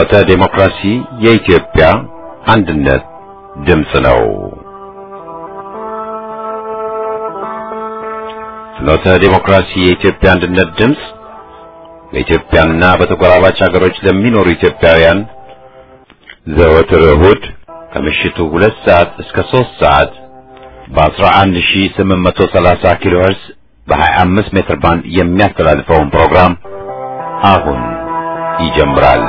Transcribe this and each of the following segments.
ፍኖተ ዴሞክራሲ የኢትዮጵያ አንድነት ድምፅ ነው። ፍኖተ ዴሞክራሲ የኢትዮጵያ አንድነት ድምፅ በኢትዮጵያና በተጎራባች ሀገሮች ለሚኖሩ ኢትዮጵያውያን ዘወትር እሁድ ከምሽቱ ሁለት ሰዓት እስከ ሦስት ሰዓት በ11830 ኪሎ ሄርዝ በ25 ሜትር ባንድ የሚያስተላልፈውን ፕሮግራም አሁን ይጀምራል።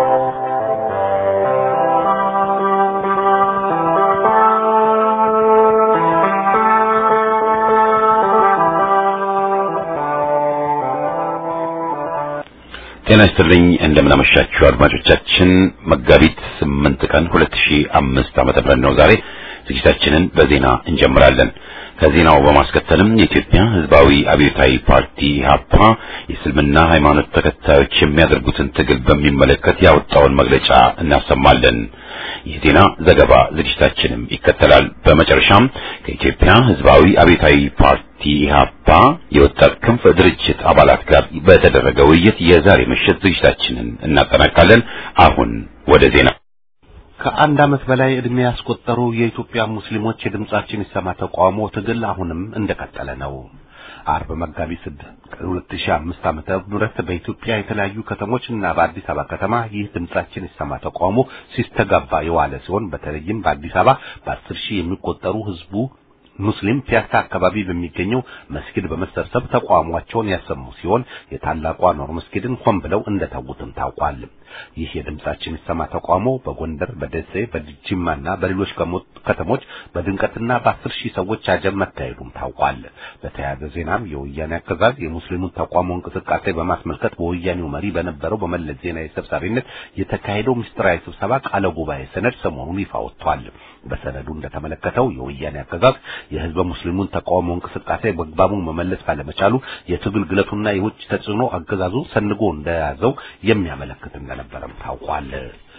ጤና ይስጥልኝ እንደምናመሻችሁ አድማጮቻችን። መጋቢት ስምንት ቀን 2005 ዓመተ ምህረት ነው ዛሬ። ዝግጅታችንን በዜና እንጀምራለን። ከዜናው በማስከተልም የኢትዮጵያ ሕዝባዊ አብዮታዊ ፓርቲ ኢህአፓ የእስልምና ሃይማኖት ተከታዮች የሚያደርጉትን ትግል በሚመለከት ያወጣውን መግለጫ እናሰማለን። የዜና ዘገባ ዝግጅታችንም ይከተላል። በመጨረሻም ከኢትዮጵያ ሕዝባዊ አብዮታዊ ፓርቲ ኢህአፓ የወጣት ክንፍ ድርጅት አባላት ጋር በተደረገ ውይይት የዛሬ ምሽት ዝግጅታችንን እናጠናቃለን። አሁን ወደ ዜና ከአንድ ዓመት በላይ ዕድሜ ያስቆጠሩ የኢትዮጵያ ሙስሊሞች የድምጻችን ይሰማ ተቃውሞ ትግል አሁንም እንደቀጠለ ነው። አርብ መጋቢት ስድስት ቀን 2005 ዓመተ ምህረት በኢትዮጵያ የተለያዩ ከተሞች እና በአዲስ አበባ ከተማ ይህ ድምጻችን ይሰማ ተቃውሞ ሲስተጋባ የዋለ ሲሆን በተለይም በአዲስ አበባ በአስር ሺህ የሚቆጠሩ ህዝቡ ሙስሊም ፒያሳ አካባቢ በሚገኘው መስጊድ በመሰብሰብ ተቃውሟቸውን ያሰሙ ሲሆን የታላቋ ኖር መስጊድን ሆን ብለው እንደተዉትም ታውቋል። ይህ የድምጻችን ይሰማ ተቃውሞ በጎንደር፣ በደሴ፣ በጅማና በሌሎች ከተሞች በድንቀትና በአስር ሺህ ሰዎች አጀብ መካሄዱም ታውቋል። በተያያዘ ዜናም የወያኔ አገዛዝ የሙስሊሙን ተቃውሞ እንቅስቃሴ በማስመልከት በወያኔው መሪ በነበረው በመለስ ዜናዊ ሰብሳቢነት የተካሄደው ምስጢራዊ ስብሰባ ቃለ ጉባኤ ሰነድ ሰሞኑን ይፋ ወጥቷል። በሰነዱ እንደተመለከተው የወያኔ አገዛዝ የህዝበ ሙስሊሙን ተቃውሞ እንቅስቃሴ በአግባቡ መመለስ ባለመቻሉ የትግል ግለቱና የውጭ ተጽዕኖ አገዛዙ ሰንጎ እንደያዘው የሚያመለክት እንደነበረም ታውቋል።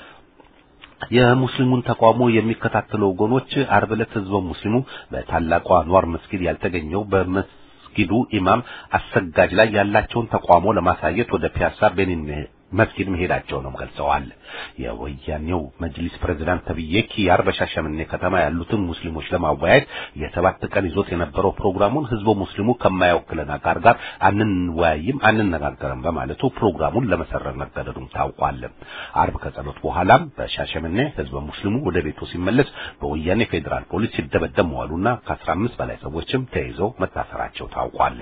የሙስሊሙን ተቃውሞ የሚከታተሉ ወገኖች ዓርብ ዕለት ህዝበ ሙስሊሙ በታላቋ አንዋር መስጊድ ያልተገኘው በመስጊዱ ኢማም አሰጋጅ ላይ ያላቸውን ተቃውሞ ለማሳየት ወደ ፒያሳ ቤኒን መስጊድ መሄዳቸውንም ገልጸዋል። የወያኔው መጅሊስ ፕሬዝዳንት ተብዬ ኪያር በሻሸመኔ ከተማ ያሉትን ሙስሊሞች ለማወያየት የሰባት ቀን ይዞት የነበረው ፕሮግራሙን ህዝበ ሙስሊሙ ከማይወክለን አካል ጋር አንወያይም፣ አንነጋገርም በማለቱ ፕሮግራሙን ለመሰረዝ መገደዱም ታውቋል። አርብ ከጸሎት በኋላም በሻሸመኔ ህዝበ ሙስሊሙ ወደ ቤቱ ሲመለስ በወያኔ ፌዴራል ፖሊስ ሲደበደብ መዋሉና ከአስራ አምስት በላይ ሰዎችም ተይዘው መታሰራቸው ታውቋል።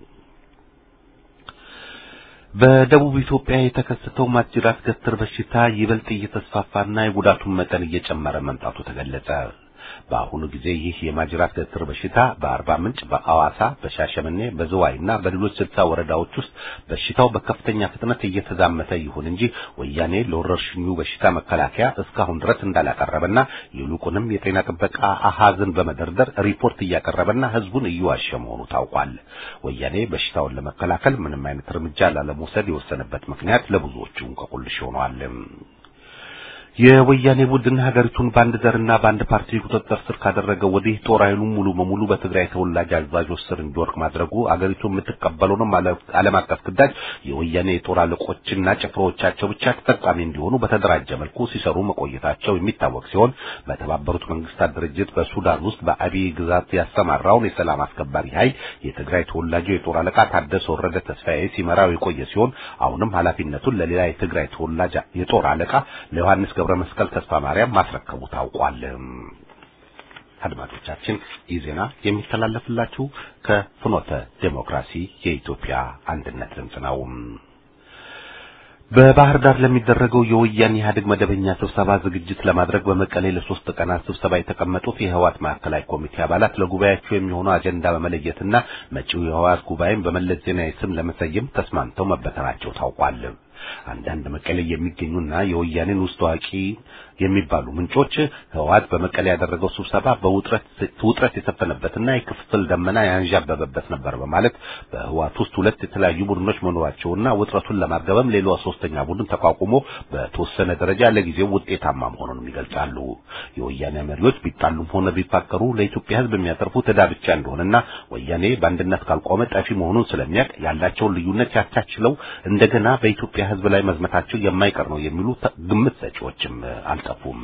በደቡብ ኢትዮጵያ የተከሰተው ማጅራት ገትር በሽታ ይበልጥ እየተስፋፋና የጉዳቱን መጠን እየጨመረ መምጣቱ ተገለጸ። በአሁኑ ጊዜ ይህ የማጅራት ገትር በሽታ በአርባ ምንጭ፣ በአዋሳ፣ በሻሸመኔ፣ በዝዋይና በሌሎች ስልሳ ወረዳዎች ውስጥ በሽታው በከፍተኛ ፍጥነት እየተዛመተ ይሁን እንጂ ወያኔ ለወረርሽኙ በሽታ መከላከያ እስካሁን ድረስ እንዳላቀረበና ይልቁንም የጤና ጥበቃ አሃዝን በመደርደር ሪፖርት እያቀረበና ህዝቡን እየዋሸ መሆኑ ታውቋል። ወያኔ በሽታውን ለመከላከል ምንም አይነት እርምጃ ላለመውሰድ የወሰነበት ምክንያት ለብዙዎቹ እንቆቅልሽ ሆኗል። የወያኔ ቡድን ሀገሪቱን በአንድ ዘርና በአንድ ፓርቲ ቁጥጥር ስር ካደረገ ወዲህ ጦር ኃይሉን ሙሉ በሙሉ በትግራይ ተወላጅ አዛዦች ስር እንዲወድቅ ማድረጉ አገሪቱ የምትቀበለውንም ዓለም አቀፍ ግዳጅ የወያኔ የጦር አለቆችና ጭፍሮቻቸው ብቻ ተጠቃሚ እንዲሆኑ በተደራጀ መልኩ ሲሰሩ መቆየታቸው የሚታወቅ ሲሆን በተባበሩት መንግስታት ድርጅት በሱዳን ውስጥ በአብይ ግዛት ያሰማራውን የሰላም አስከባሪ ኃይል የትግራይ ተወላጁ የጦር አለቃ ታደሰ ወረደ ተስፋዬ ሲመራው የቆየ ሲሆን አሁንም ኃላፊነቱን ለሌላ የትግራይ ተወላጅ የጦር አለቃ ለዮሐንስ ገብረ መስቀል ተስፋ ማርያም ማስረከቡ ታውቋል። አድማጮቻችን ይህ ዜና የሚተላለፍላችሁ ከፍኖተ ዴሞክራሲ የኢትዮጵያ አንድነት ድምፅ ነው። በባህር ዳር ለሚደረገው የወያኔ ኢህአዴግ መደበኛ ስብሰባ ዝግጅት ለማድረግ በመቀሌ ለሶስት ቀናት ስብሰባ የተቀመጡት የህወሓት ማዕከላዊ ኮሚቴ አባላት ለጉባኤያቸው የሚሆኑ አጀንዳ በመለየትና መጪው የህወሓት ጉባኤን በመለስ ዜናዊ ስም ለመሰየም ተስማምተው መበተናቸው ታውቋል። አንዳንድ መቀሌ የሚገኙና የወያኔን ውስጥ ታዋቂ የሚባሉ ምንጮች ህወሓት በመቀሌ ያደረገው ስብሰባ በውጥረት ውጥረት የሰፈነበትና የክፍፍል ደመና ያንዣበበበት ነበር በማለት በህወሓት ውስጥ ሁለት የተለያዩ ቡድኖች መኖራቸውና ውጥረቱን ለማርገበም ሌላ ሶስተኛ ቡድን ተቋቁሞ በተወሰነ ደረጃ ለጊዜው ውጤታማ መሆኑንም ይገልጻሉ። የወያኔ መሪዎች ቢጣሉም ሆነ ቢፋቀሩ ለኢትዮጵያ ህዝብ የሚያተርፉት ዕዳ ብቻ እንደሆነና ወያኔ በአንድነት ካልቆመ ጠፊ መሆኑን ስለሚያውቅ ያላቸውን ልዩነት ያቻችለው እንደገና በኢትዮጵያ ህዝብ ላይ መዝመታቸው የማይቀር ነው የሚሉ ግምት ሰጪዎችም አልጠፉም።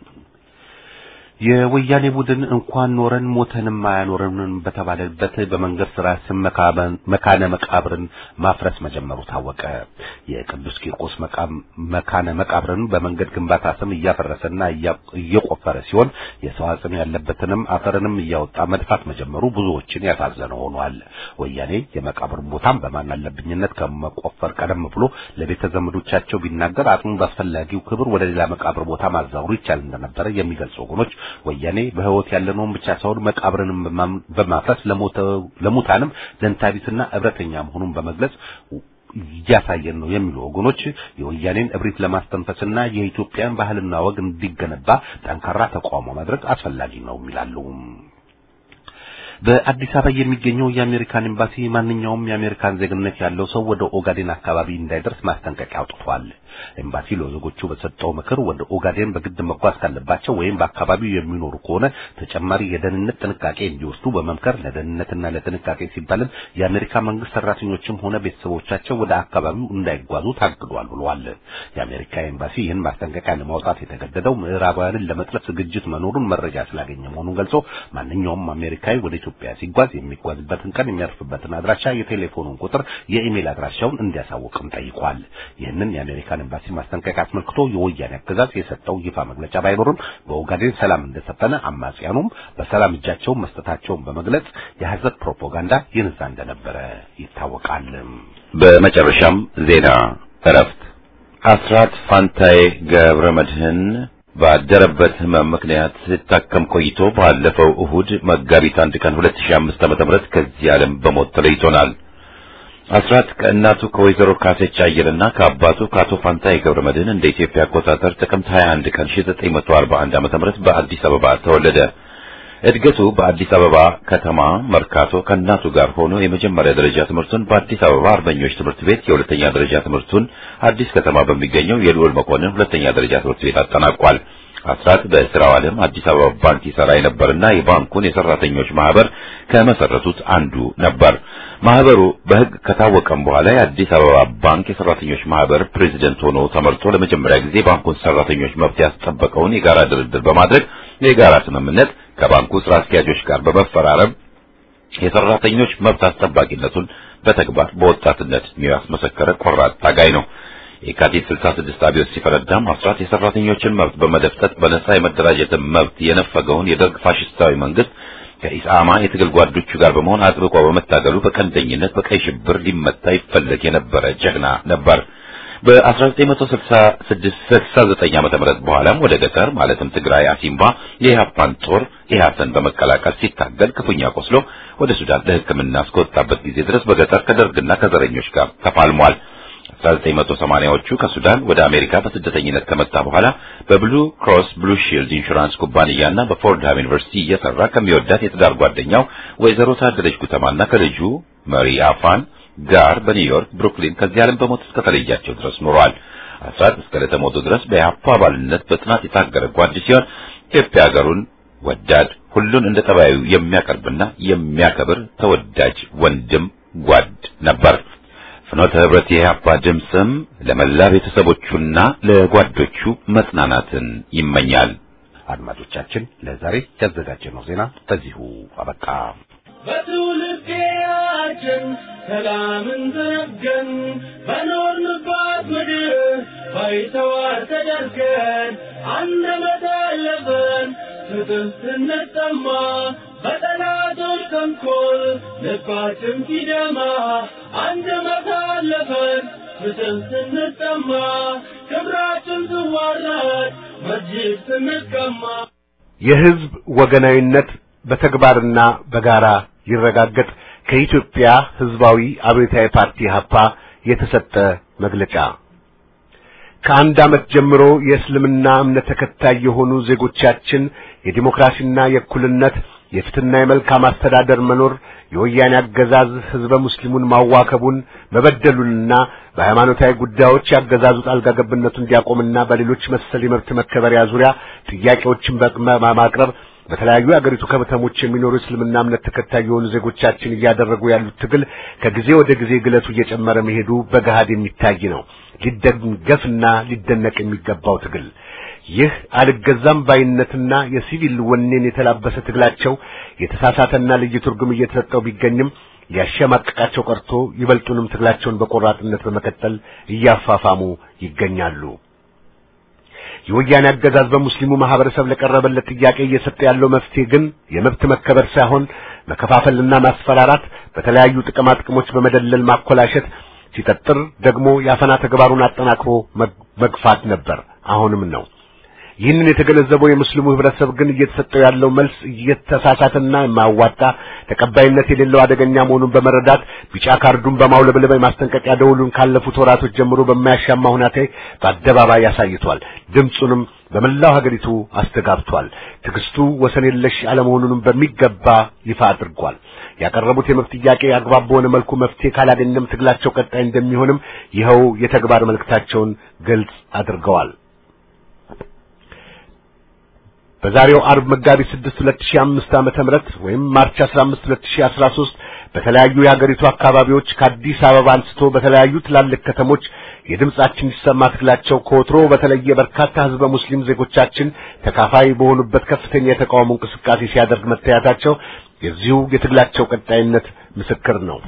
የወያኔ ቡድን እንኳን ኖረን ሞተንም አያኖረንም በተባለበት በመንገድ ስራ ስም መካነ መቃብርን ማፍረስ መጀመሩ ታወቀ። የቅዱስ ቂርቆስ መካነ መቃብርን በመንገድ ግንባታ ስም እያፈረሰና እየቆፈረ ሲሆን የሰው አጽም ያለበትንም አፈርንም እያወጣ መድፋት መጀመሩ ብዙዎችን ያሳዘነ ሆኗል። ወያኔ የመቃብርን ቦታም በማን አለብኝነት ከመቆፈር ቀደም ብሎ ለቤተ ዘመዶቻቸው ቢናገር አጽሙ በአስፈላጊው ክብር ወደ ሌላ መቃብር ቦታ ማዛወሩ ይቻል እንደነበረ የሚገልጹ ወገኖች ወያኔ በህይወት ያለነውን ብቻ ሳይሆን መቃብርንም በማፍረስ ለሙታንም ዘንታቢስና እብረተኛ መሆኑን በመግለጽ እያሳየን ነው የሚሉ ወገኖች የወያኔን እብሪት ለማስተንፈስና የኢትዮጵያን ባህልና ወግ እንዲገነባ ጠንካራ ተቃውሞ ማድረግ አስፈላጊ ነው ይላሉ። በአዲስ አበባ የሚገኘው የአሜሪካን ኤምባሲ ማንኛውም የአሜሪካን ዜግነት ያለው ሰው ወደ ኦጋዴን አካባቢ እንዳይደርስ ማስጠንቀቂያ አውጥቷል። ኤምባሲ ለዜጎቹ በሰጠው ምክር ወደ ኦጋዴን በግድ መጓዝ ካለባቸው ወይም በአካባቢው የሚኖሩ ከሆነ ተጨማሪ የደህንነት ጥንቃቄ እንዲወስዱ በመምከር ለደህንነትና ለጥንቃቄ ሲባልም የአሜሪካ መንግስት ሰራተኞችም ሆነ ቤተሰቦቻቸው ወደ አካባቢው እንዳይጓዙ ታግዷል ብለዋል። የአሜሪካ ኤምባሲ ይህን ማስጠንቀቂያ ለማውጣት የተገደደው ምዕራባውያንን ለመጥለፍ ዝግጅት መኖሩን መረጃ ስላገኘ መሆኑን ገልጾ ማንኛውም አሜሪካዊ ወደ ኢትዮጵያ ሲጓዝ የሚጓዝበትን ቀን የሚያርፍበትን አድራሻ፣ የቴሌፎኑን ቁጥር፣ የኢሜል አድራሻውን እንዲያሳውቅም ጠይቋል። ይህንን የአሜሪካን ኤምባሲ ማስጠንቀቂያ አስመልክቶ የወያኔ አገዛዝ የሰጠው ይፋ መግለጫ ባይኖርም በኦጋዴን ሰላም እንደሰፈነ አማጽያኑም በሰላም እጃቸውን መስጠታቸውን በመግለጽ የሐሰት ፕሮፓጋንዳ ይነዛ እንደነበረ ይታወቃል። በመጨረሻም ዜና እረፍት አስራት ፋንታዬ ገብረ መድህን ባደረበት ህመም ምክንያት ሲታከም ቆይቶ ባለፈው እሁድ መጋቢት አንድ ቀን 2005 ዓ.ም ከዚህ ዓለም በሞት ተለይቶናል። አስራት ከእናቱ ከወይዘሮ ካሴች አየለና ከአባቱ ከአቶ ፋንታዬ ገብረ መድህን እንደ ኢትዮጵያ አቆጣጠር ጥቅምት 21 ቀን 1941 ዓ.ም በአዲስ አበባ ተወለደ። እድገቱ በአዲስ አበባ ከተማ መርካቶ ከእናቱ ጋር ሆኖ የመጀመሪያ ደረጃ ትምህርቱን በአዲስ አበባ አርበኞች ትምህርት ቤት፣ የሁለተኛ ደረጃ ትምህርቱን አዲስ ከተማ በሚገኘው የልዑል መኮንን ሁለተኛ ደረጃ ትምህርት ቤት አጠናቋል። አስራት በስራው ዓለም አዲስ አበባ ባንክ ይሰራ የነበርና የባንኩን የሰራተኞች ማህበር ከመሰረቱት አንዱ ነበር። ማህበሩ በሕግ ከታወቀም በኋላ የአዲስ አበባ ባንክ የሰራተኞች ማህበር ፕሬዚደንት ሆኖ ተመርጦ ለመጀመሪያ ጊዜ ባንኩን ሰራተኞች መብት ያስጠበቀውን የጋራ ድርድር በማድረግ የጋራ ስምምነት ከባንኩ ስራ አስኪያጆች ጋር በመፈራረም የሰራተኞች መብት አስጠባቂነቱን በተግባር በወጣትነት ያስመሰከረ ቆራጥ ታጋይ ነው። የካቲት 66 አብዮት ሲፈረዳም አስራት የሰራተኞችን መብት በመደፍጠጥ በነጻ የመደራጀትን መብት የነፈገውን የደርግ ፋሽስታዊ መንግስት ከኢሳማ የትግል ጓዶቹ ጋር በመሆን አጥብቆ በመታገሉ በቀንደኝነት በቀይ ሽብር ሊመታ ይፈለግ የነበረ ጀግና ነበር። በ1969 ዓመተ ምህረት በኋላም ወደ ገጠር ማለትም ትግራይ አሲምባ የኢህአፓን ጦር ኢህአሰን በመቀላቀል ሲታገል ክፉኛ ቆስሎ ወደ ሱዳን ለሕክምና እስከወጣበት ጊዜ ድረስ በገጠር ከደርግና ከዘረኞች ጋር ተፋልሟል። 1980ዎቹ ከሱዳን ወደ አሜሪካ በስደተኝነት ከመጣ በኋላ በብሉ ክሮስ ብሉ ሺልድ ኢንሹራንስ ኩባንያና በፎርድሃም ዩኒቨርሲቲ እየሰራ ከሚወዳት የትዳር ጓደኛው ወይዘሮ ታደለች ጉተማና ከልጁ መሪ አፋን ጋር በኒውዮርክ ብሩክሊን ከዚህ ዓለም በሞት እስከተለያቸው ድረስ ኖሯል። አስራት እስከ ለተሞቱ ድረስ በኢህአፓ አባልነት በጥናት የታገረ ጓድ ሲሆን ኢትዮጵያ ሀገሩን ወዳድ፣ ሁሉን እንደ ጠባዩ የሚያቀርብና የሚያከብር ተወዳጅ ወንድም ጓድ ነበር። ፍኖተ ህብረት የኢህአፓ ድምፅም ለመላ ቤተሰቦቹና ለጓዶቹ መጽናናትን ይመኛል። አድማጮቻችን ለዛሬ ያዘጋጀነው ዜና በዚሁ አበቃ። በትውልዴያችን ሰላምን ዘነገን በኖርንባት ምድር ባይተዋር ተደርገን አንደበት አለፈን ፍትህ ስንጠማ በጠላቶች ተንኮል ልባችን ሲደማ አንደበት አለፈን ፍትህ ስንጠማ ክብራችን ስዋረድ መስጂድ ስንቀማ የህዝብ ወገናዊነት በተግባርና በጋራ ይረጋገጥ ከኢትዮጵያ ህዝባዊ አብዮታዊ ፓርቲ ሀፓ የተሰጠ መግለጫ። ከአንድ ዓመት ጀምሮ የእስልምና እምነት ተከታይ የሆኑ ዜጎቻችን የዲሞክራሲና የእኩልነት የፍትህና የመልካም አስተዳደር መኖር የወያኔ አገዛዝ ህዝበ ሙስሊሙን ማዋከቡን መበደሉንና በሃይማኖታዊ ጉዳዮች ያገዛዙ ጣልቃ ገብነቱ እንዲያቆምና በሌሎች መሰል የመብት መከበሪያ ዙሪያ ጥያቄዎችን በማቅረብ በተለያዩ የአገሪቱ ከተሞች የሚኖሩ እስልምና እምነት ተከታይ የሆኑ ዜጎቻችን እያደረጉ ያሉት ትግል ከጊዜ ወደ ጊዜ ግለቱ እየጨመረ መሄዱ በገሃድ የሚታይ ነው። ሊደገፍና ሊደነቅ የሚገባው ትግል ይህ አልገዛም ባይነትና የሲቪል ወኔን የተላበሰ ትግላቸው የተሳሳተና ልዩ ትርጉም እየተሰጠው ቢገኝም ሊያሸማቅቃቸው ቀርቶ ይበልጡንም ትግላቸውን በቆራጥነት በመቀጠል እያፋፋሙ ይገኛሉ። የወያኔ አገዛዝ በሙስሊሙ ማህበረሰብ ለቀረበለት ጥያቄ እየሰጠ ያለው መፍትሄ ግን የመብት መከበር ሳይሆን መከፋፈልና ማስፈራራት፣ በተለያዩ ጥቅማ ጥቅሞች በመደለል ማኮላሸት፣ ሲጠጥር ደግሞ የአፈና ተግባሩን አጠናክሮ መግፋት ነበር። አሁንም ነው። ይህንን የተገነዘበው የሙስሊሙ ህብረተሰብ ግን እየተሰጠው ያለው መልስ እየተሳሳተና የማያዋጣ ተቀባይነት የሌለው አደገኛ መሆኑን በመረዳት ቢጫ ካርዱን በማውለብለብ የማስጠንቀቂያ ደውሉን ካለፉት ወራቶች ጀምሮ በማያሻማ ሁኔታ በአደባባይ ያሳይቷል። ድምፁንም በመላው ሀገሪቱ አስተጋብቷል። ትዕግስቱ ወሰን የለሽ አለመሆኑንም በሚገባ ይፋ አድርጓል። ያቀረቡት የመብት ጥያቄ አግባብ በሆነ መልኩ መፍትሄ ካላገኘም ትግላቸው ቀጣይ እንደሚሆንም ይኸው የተግባር መልእክታቸውን ግልጽ አድርገዋል። በዛሬው አርብ መጋቢት 6 2005 ዓመተ ምህረት ወይም ማርች 15 2013 በተለያዩ የሀገሪቱ አካባቢዎች ከአዲስ አበባ አንስቶ በተለያዩ ትላልቅ ከተሞች የድምጻችን ይሰማ ትግላቸው ከወትሮ በተለየ በርካታ ህዝበ ሙስሊም ዜጎቻችን ተካፋይ በሆኑበት ከፍተኛ የተቃውሞ እንቅስቃሴ ሲያደርግ መታየታቸው የዚሁ የትግላቸው ቀጣይነት ምስክር ነው።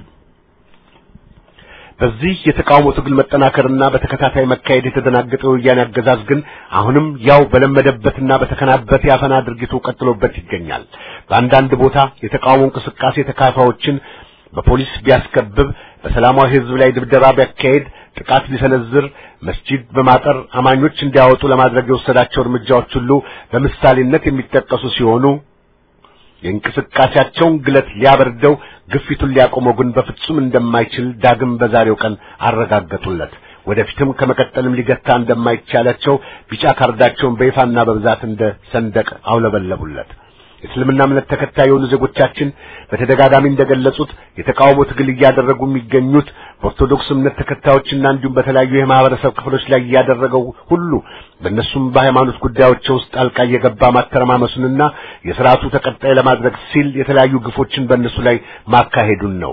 በዚህ የተቃውሞ ትግል መጠናከርና በተከታታይ መካሄድ የተደናገጠው የወያኔ አገዛዝ ግን አሁንም ያው በለመደበትና በተከናበተ ያፈና ድርጊቱ ቀጥሎበት ይገኛል። በአንዳንድ ቦታ የተቃውሞ እንቅስቃሴ ተካፋዮችን በፖሊስ ቢያስከብብ፣ በሰላማዊ ህዝብ ላይ ድብደባ ቢያካሄድ፣ ጥቃት ቢሰነዝር፣ መስጂድ በማጠር አማኞች እንዲያወጡ ለማድረግ የወሰዳቸው እርምጃዎች ሁሉ በምሳሌነት የሚጠቀሱ ሲሆኑ የእንቅስቃሴያቸውን ግለት ሊያበርደው ግፊቱን ሊያቆመው ግን በፍጹም እንደማይችል ዳግም በዛሬው ቀን አረጋገጡለት። ወደፊትም ከመቀጠልም ሊገታ እንደማይቻላቸው ቢጫ ካርዳቸውን በይፋና በብዛት እንደ ሰንደቅ አውለበለቡለት። የእስልምና እምነት ተከታይ የሆኑ ዜጎቻችን በተደጋጋሚ እንደገለጹት የተቃውሞ ትግል እያደረጉ የሚገኙት በኦርቶዶክስ እምነት ተከታዮችና እንዲሁም በተለያዩ የማህበረሰብ ክፍሎች ላይ እያደረገው ሁሉ በእነሱም በሃይማኖት ጉዳዮች ውስጥ ጣልቃ እየገባ ማተረማመሱንና የስርዓቱ ተቀጣይ ለማድረግ ሲል የተለያዩ ግፎችን በእነሱ ላይ ማካሄዱን ነው።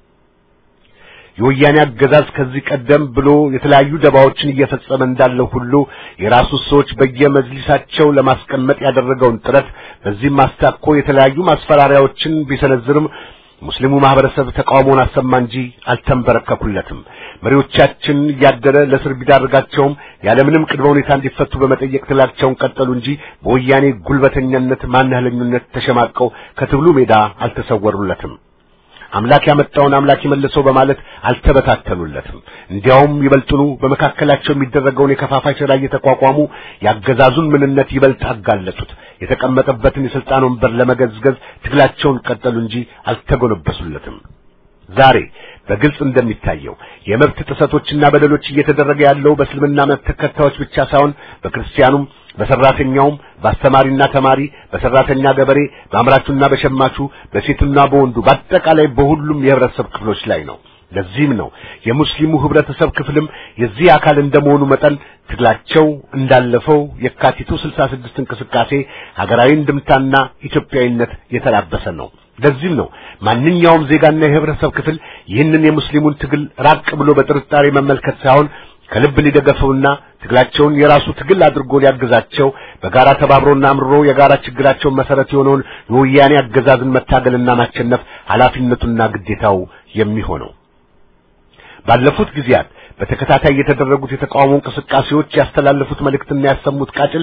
የወያኔ አገዛዝ ከዚህ ቀደም ብሎ የተለያዩ ደባዎችን እየፈጸመ እንዳለው ሁሉ የራሱ ሰዎች በየመጅሊሳቸው ለማስቀመጥ ያደረገውን ጥረት በዚህም አስታኮ የተለያዩ ማስፈራሪያዎችን ቢሰነዝርም ሙስሊሙ ማህበረሰብ ተቃውሞውን አሰማ እንጂ አልተንበረከኩለትም። መሪዎቻችን እያደረ ለእስር ቢዳርጋቸውም ያለምንም ቅድመ ሁኔታ እንዲፈቱ በመጠየቅ ትላቸውን ቀጠሉ እንጂ በወያኔ ጉልበተኛነት ማናህለኝነት ተሸማቀው ከትግሉ ሜዳ አልተሰወሩለትም። አምላክ ያመጣውን አምላክ ይመልሰው በማለት አልተበታተኑለትም። እንዲያውም ይበልጥኑ በመካከላቸው የሚደረገውን የከፋፋይ ሥራ እየተቋቋሙ ያገዛዙን ምንነት ይበልጥ አጋለጡት። የተቀመጠበትን የስልጣን ወንበር ለመገዝገዝ ትግላቸውን ቀጠሉ እንጂ አልተጎነበሱለትም። ዛሬ በግልጽ እንደሚታየው የመብት ጥሰቶችና በደሎች እየተደረገ ያለው በእስልምና እምነት ተከታዮች ብቻ ሳይሆን በክርስቲያኑም፣ በሰራተኛውም፣ በአስተማሪና ተማሪ፣ በሰራተኛ ገበሬ፣ በአምራቹና በሸማቹ፣ በሴቱና በወንዱ በአጠቃላይ በሁሉም የህብረተሰብ ክፍሎች ላይ ነው። ለዚህም ነው የሙስሊሙ ህብረተሰብ ክፍልም የዚህ አካል እንደመሆኑ መጠን ትግላቸው እንዳለፈው የካቲቱ 66 እንቅስቃሴ ሀገራዊ እንድምታና ኢትዮጵያዊነት የተላበሰ ነው። ለዚህም ነው ማንኛውም ዜጋና የህብረተሰብ ክፍል ይህንን የሙስሊሙን ትግል ራቅ ብሎ በጥርጣሬ መመልከት ሳይሆን ከልብ ሊደገፈውና ትግላቸውን የራሱ ትግል አድርጎ ሊያግዛቸው በጋራ ተባብሮና አምርሮ የጋራ ችግራቸውን መሰረት የሆነውን የወያኔ አገዛዝን መታገልና ማሸነፍ ኃላፊነቱና ግዴታው የሚሆነው ባለፉት ጊዜያት በተከታታይ የተደረጉት የተቃውሞ እንቅስቃሴዎች ያስተላለፉት መልእክትና ያሰሙት ቃጭል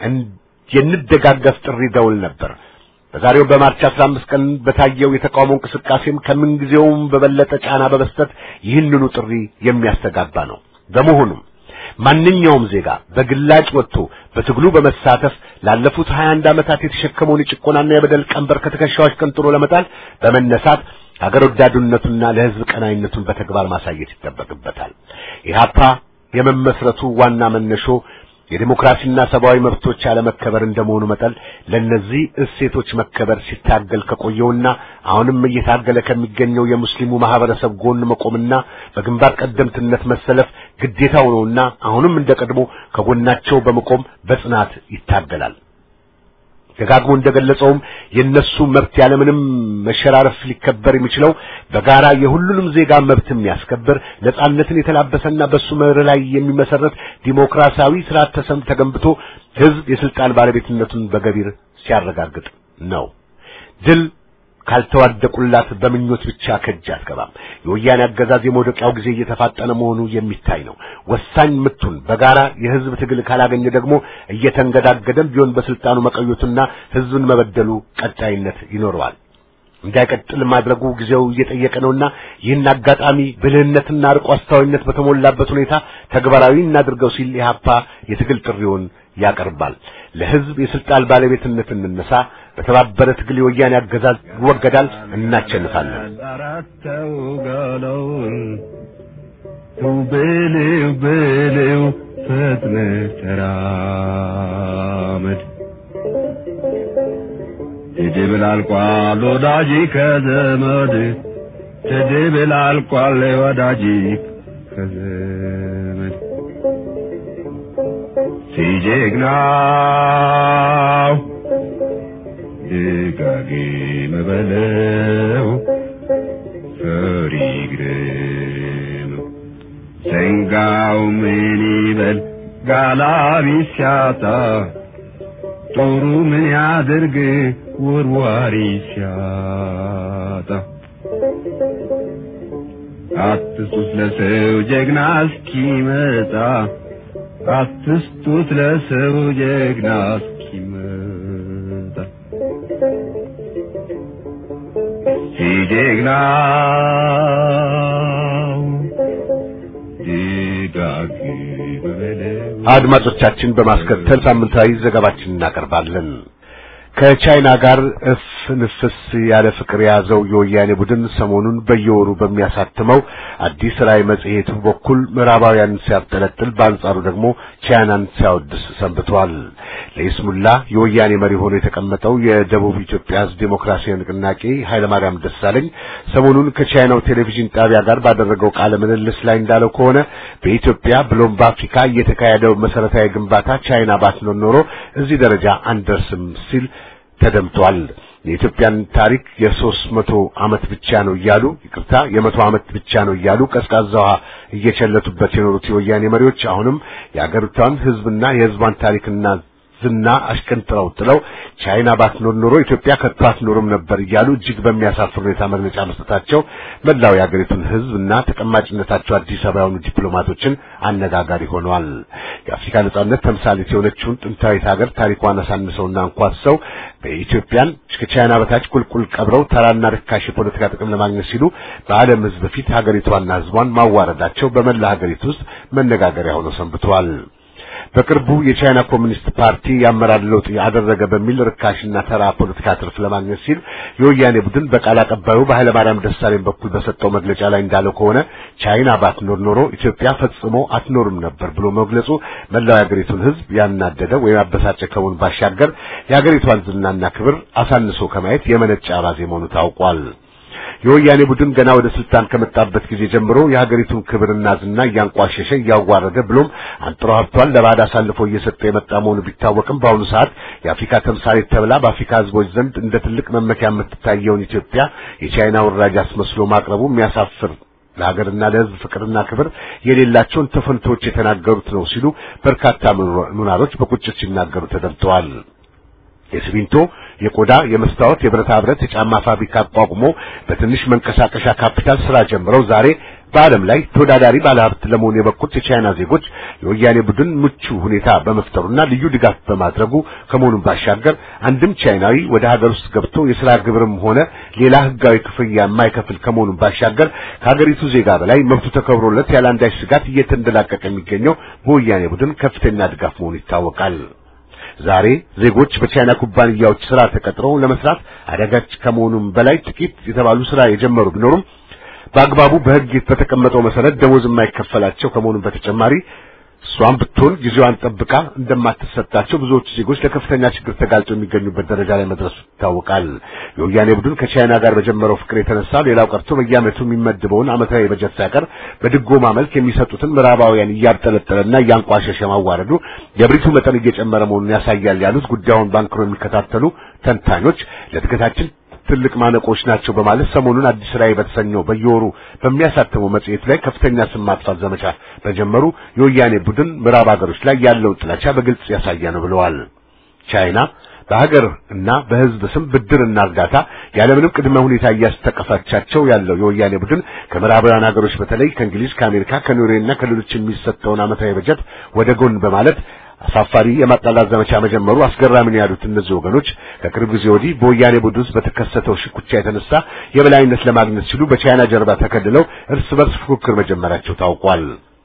የንደጋገፍ ጥሪ ደውል ነበር። በዛሬው በማርች 15 ቀን በታየው የተቃውሞ እንቅስቃሴም ከምንጊዜውም በበለጠ ጫና በመስጠት ይህንኑ ጥሪ የሚያስተጋባ ነው። በመሆኑም ማንኛውም ዜጋ በግላጭ ወጥቶ በትግሉ በመሳተፍ ላለፉት 21 ዓመታት የተሸከመውን የጭቆናና የበደል ቀንበር ከትከሻዎች ቀንጥሮ ለመጣል በመነሳት ሀገር ወዳዱነቱና ለሕዝብ ቀናይነቱን በተግባር ማሳየት ይጠበቅበታል። ኢህአፓ የመመስረቱ ዋና መነሾ የዲሞክራሲና ሰብአዊ መብቶች አለመከበር እንደመሆኑ መጠን ለነዚህ እሴቶች መከበር ሲታገል ከቆየውና አሁንም እየታገለ ከሚገኘው የሙስሊሙ ማህበረሰብ ጎን መቆምና በግንባር ቀደምትነት መሰለፍ ግዴታው ነውና አሁንም እንደቀድሞ ከጎናቸው በመቆም በጽናት ይታገላል። ደጋግሞ እንደገለጸውም የነሱ መብት ያለምንም መሸራረፍ ሊከበር የሚችለው በጋራ የሁሉንም ዜጋ መብት የሚያስከብር ነጻነትን የተላበሰና በሱ መርህ ላይ የሚመሰረት ዲሞክራሲያዊ ስርዓት ተሰም ተገንብቶ ህዝብ የስልጣን ባለቤትነቱን በገቢር ሲያረጋግጥ ነው። ድል ካልተዋደቁላት በምኞት ብቻ ከእጅ አትገባም። የወያኔ አገዛዝ የመውደቂያው ጊዜ እየተፋጠነ መሆኑ የሚታይ ነው። ወሳኝ ምቱን በጋራ የህዝብ ትግል ካላገኘ ደግሞ እየተንገዳገደም ቢሆን በስልጣኑ መቀየቱና ህዝብን መበደሉ ቀጣይነት ይኖረዋል። እንዳይቀጥል ማድረጉ ጊዜው እየጠየቀ ነውና ይህን አጋጣሚ ብልህነትና አርቆ አስተዋይነት በተሞላበት ሁኔታ ተግባራዊ እናድርገው ሲል ኢህአፓ የትግል ጥሪውን ያቀርባል። ለህዝብ የስልጣን ባለቤትነት እንነሳ። በተባበረ ትግል የወያኔ አገዛዝ ይወገዳል፣ እናቸንፋለን። አራተው ጋለውን በልው በልው ፈጥነህ ተራመድ ትድብል አልቋል ወዳጅ ከዘመድ ትድብል አልቋል ወዳጅ ከዘመድ ሲጀግናው ደጋግም በለው ፈሪ ግረመው ዘንጋው ምን ይበል ጋላቢ ሲያጣ ጦሩ ምን ያድርግ ውርዋሪ ሲያጣ አትስጡት ለሰው ጀግና እስኪመጣ አትስጡት ለሰው ጀግና እስኪመጣ ሲጀግናው ድጋግ በበለው አድማጮቻችን በማስከተል ሳምንታዊ ዘገባችን እናቀርባለን። ከቻይና ጋር እፍ ንፍስ ያለ ፍቅር የያዘው የወያኔ ቡድን ሰሞኑን በየወሩ በሚያሳትመው አዲስ ራዕይ መጽሔቱ በኩል ምዕራባውያንን ሲያብጠለጥል፣ በአንጻሩ ደግሞ ቻይናን ሲያወድስ ሰንብቷል። ለይስሙላ የወያኔ መሪ ሆኖ የተቀመጠው የደቡብ ኢትዮጵያ ሕዝብ ዴሞክራሲያዊ ንቅናቄ ኃይለማርያም ደሳለኝ ሰሞኑን ከቻይናው ቴሌቪዥን ጣቢያ ጋር ባደረገው ቃለ ምልልስ ላይ እንዳለው ከሆነ በኢትዮጵያ ብሎም በአፍሪካ እየተካሄደው መሰረታዊ ግንባታ ቻይና ባትኖር ኖሮ እዚህ ደረጃ አንደርስም ሲል ተደምጧል። የኢትዮጵያን ታሪክ የሶስት መቶ ዓመት ብቻ ነው እያሉ ይቅርታ የመቶ ዓመት ብቻ ነው እያሉ ቀዝቃዛ ውሃ እየቸለቱበት የኖሩት የወያኔ መሪዎች አሁንም የአገሪቷን ሕዝብና የሕዝቧን ታሪክና ዝና አሽቀንጥረው ጥለው ቻይና ባትኖር ኖሮ ኢትዮጵያ ከቶ አትኖርም ነበር እያሉ እጅግ በሚያሳፍር ሁኔታ መግለጫ መስጠታቸው መላው የአገሪቱን ሕዝብና ተቀማጭነታቸው አዲስ አበባ የሆኑ ዲፕሎማቶችን አነጋጋሪ ሆነዋል። የአፍሪካ ነጻነት ተምሳሌት የሆነችውን ጥንታዊት ሀገር ታሪኳን አሳንሰውና አንኳሰው በኢትዮጵያን ከቻይና በታች ቁልቁል ቀብረው ተራና ርካሽ የፖለቲካ ጥቅም ለማግኘት ሲሉ በዓለም ሕዝብ ፊት ሀገሪቷና ሕዝቧን ማዋረዳቸው በመላ ሀገሪቱ ውስጥ መነጋገሪያ ሆነው ሰንብተዋል። በቅርቡ የቻይና ኮሚኒስት ፓርቲ የአመራር ለውጥ ያደረገ በሚል ርካሽና ተራ ፖለቲካ ትርፍ ለማግኘት ሲል የወያኔ ቡድን በቃል አቀባዩ በኃይለ ማርያም ደሳለኝ በኩል በሰጠው መግለጫ ላይ እንዳለው ከሆነ ቻይና ባትኖር ኖሮ ኢትዮጵያ ፈጽሞ አትኖርም ነበር ብሎ መግለጹ መላው የሀገሪቱን ሕዝብ ያናደደ ወይም ያበሳጨ ከመሆኑ ባሻገር የሀገሪቷን ዝናና ክብር አሳንሶ ከማየት የመነጨ አባዜ መሆኑ ታውቋል። የወያኔ ቡድን ገና ወደ ስልጣን ከመጣበት ጊዜ ጀምሮ የሀገሪቱን ክብርና ዝና እያንቋሸሸ እያዋረደ ብሎም አንጥሮ ሀብቷን ለባዕድ አሳልፎ እየሰጠ የመጣ መሆኑ ቢታወቅም በአሁኑ ሰዓት የአፍሪካ ተምሳሌት ተብላ በአፍሪካ ሕዝቦች ዘንድ እንደ ትልቅ መመኪያ የምትታየውን ኢትዮጵያ የቻይና ወራጅ አስመስሎ ማቅረቡ የሚያሳፍር ለሀገርና ለሕዝብ ፍቅርና ክብር የሌላቸውን ተፈንቶች የተናገሩት ነው ሲሉ በርካታ ምሁራኖች በቁጭት ሲናገሩ ተደምጠዋል። የሲሚንቶ፣ የቆዳ፣ የመስታወት፣ የብረታ ብረት፣ የጫማ ፋብሪካ አቋቁሞ በትንሽ መንቀሳቀሻ ካፒታል ስራ ጀምረው ዛሬ በዓለም ላይ ተወዳዳሪ ባለሀብት ለመሆን የበቁት የቻይና ዜጎች የወያኔ ቡድን ምቹ ሁኔታ በመፍጠሩና ልዩ ድጋፍ በማድረጉ ከመሆኑም ባሻገር አንድም ቻይናዊ ወደ ሀገር ውስጥ ገብቶ የሥራ ግብርም ሆነ ሌላ ሕጋዊ ክፍያ የማይከፍል ከመሆኑም ባሻገር ከሀገሪቱ ዜጋ በላይ መብቱ ተከብሮለት ያለ አንዳች ስጋት እየተንደላቀቀ የሚገኘው በወያኔ ቡድን ከፍተኛ ድጋፍ መሆኑ ይታወቃል። ዛሬ ዜጎች በቻይና ኩባንያዎች ስራ ተቀጥረው ለመስራት አዳጋች ከመሆኑም በላይ ጥቂት የተባሉ ስራ የጀመሩ ቢኖሩም በአግባቡ በሕግ በተቀመጠው መሰረት ደሞዝ የማይከፈላቸው ከመሆኑም በተጨማሪ እሷም ብትሆን ጊዜዋን ጠብቃ እንደማትሰጣቸው ብዙዎቹ ዜጎች ለከፍተኛ ችግር ተጋልጠው የሚገኙበት ደረጃ ላይ መድረሱ ይታወቃል። የወያኔ ቡድን ከቻይና ጋር በጀመረው ፍቅር የተነሳ ሌላው ቀርቶ በየዓመቱ የሚመድበውን ዓመታዊ በጀት ሳይቀር በድጎማ መልክ የሚሰጡትን ምዕራባውያን እያብጠለጠለና እያንቋሸሸ ማዋረዱ የብሪቱ መጠን እየጨመረ መሆኑን ያሳያል ያሉት ጉዳዩን ባንክሮ የሚከታተሉ ተንታኞች ለእድገታችን ትልቅ ማነቆች ናቸው በማለት ሰሞኑን አዲስ ራዕይ በተሰኘው በየወሩ በሚያሳትመው መጽሔት ላይ ከፍተኛ ስም ማጥፋት ዘመቻ በጀመሩ የወያኔ ቡድን ምዕራብ ሀገሮች ላይ ያለውን ጥላቻ በግልጽ ያሳየ ነው ብለዋል። ቻይና በሀገር እና በሕዝብ ስም ብድርና እርዳታ ያለምንም ቅድመ ሁኔታ እያስተቀፋቻቸው ያለው የወያኔ ቡድን ከምዕራባውያን ሀገሮች በተለይ ከእንግሊዝ፣ ከአሜሪካ፣ ከኖርዌይና ከሌሎች የሚሰጠውን ዓመታዊ በጀት ወደ ጎን በማለት አሳፋሪ የማጣላት ዘመቻ መጀመሩ አስገራሚ ነው ያሉት እነዚህ ወገኖች ከቅርብ ጊዜ ወዲህ በወያኔ ቡድን ውስጥ በተከሰተው ሽኩቻ የተነሳ የበላይነት ለማግኘት ሲሉ በቻይና ጀርባ ተከልለው እርስ በርስ ፉክክር መጀመራቸው ታውቋል።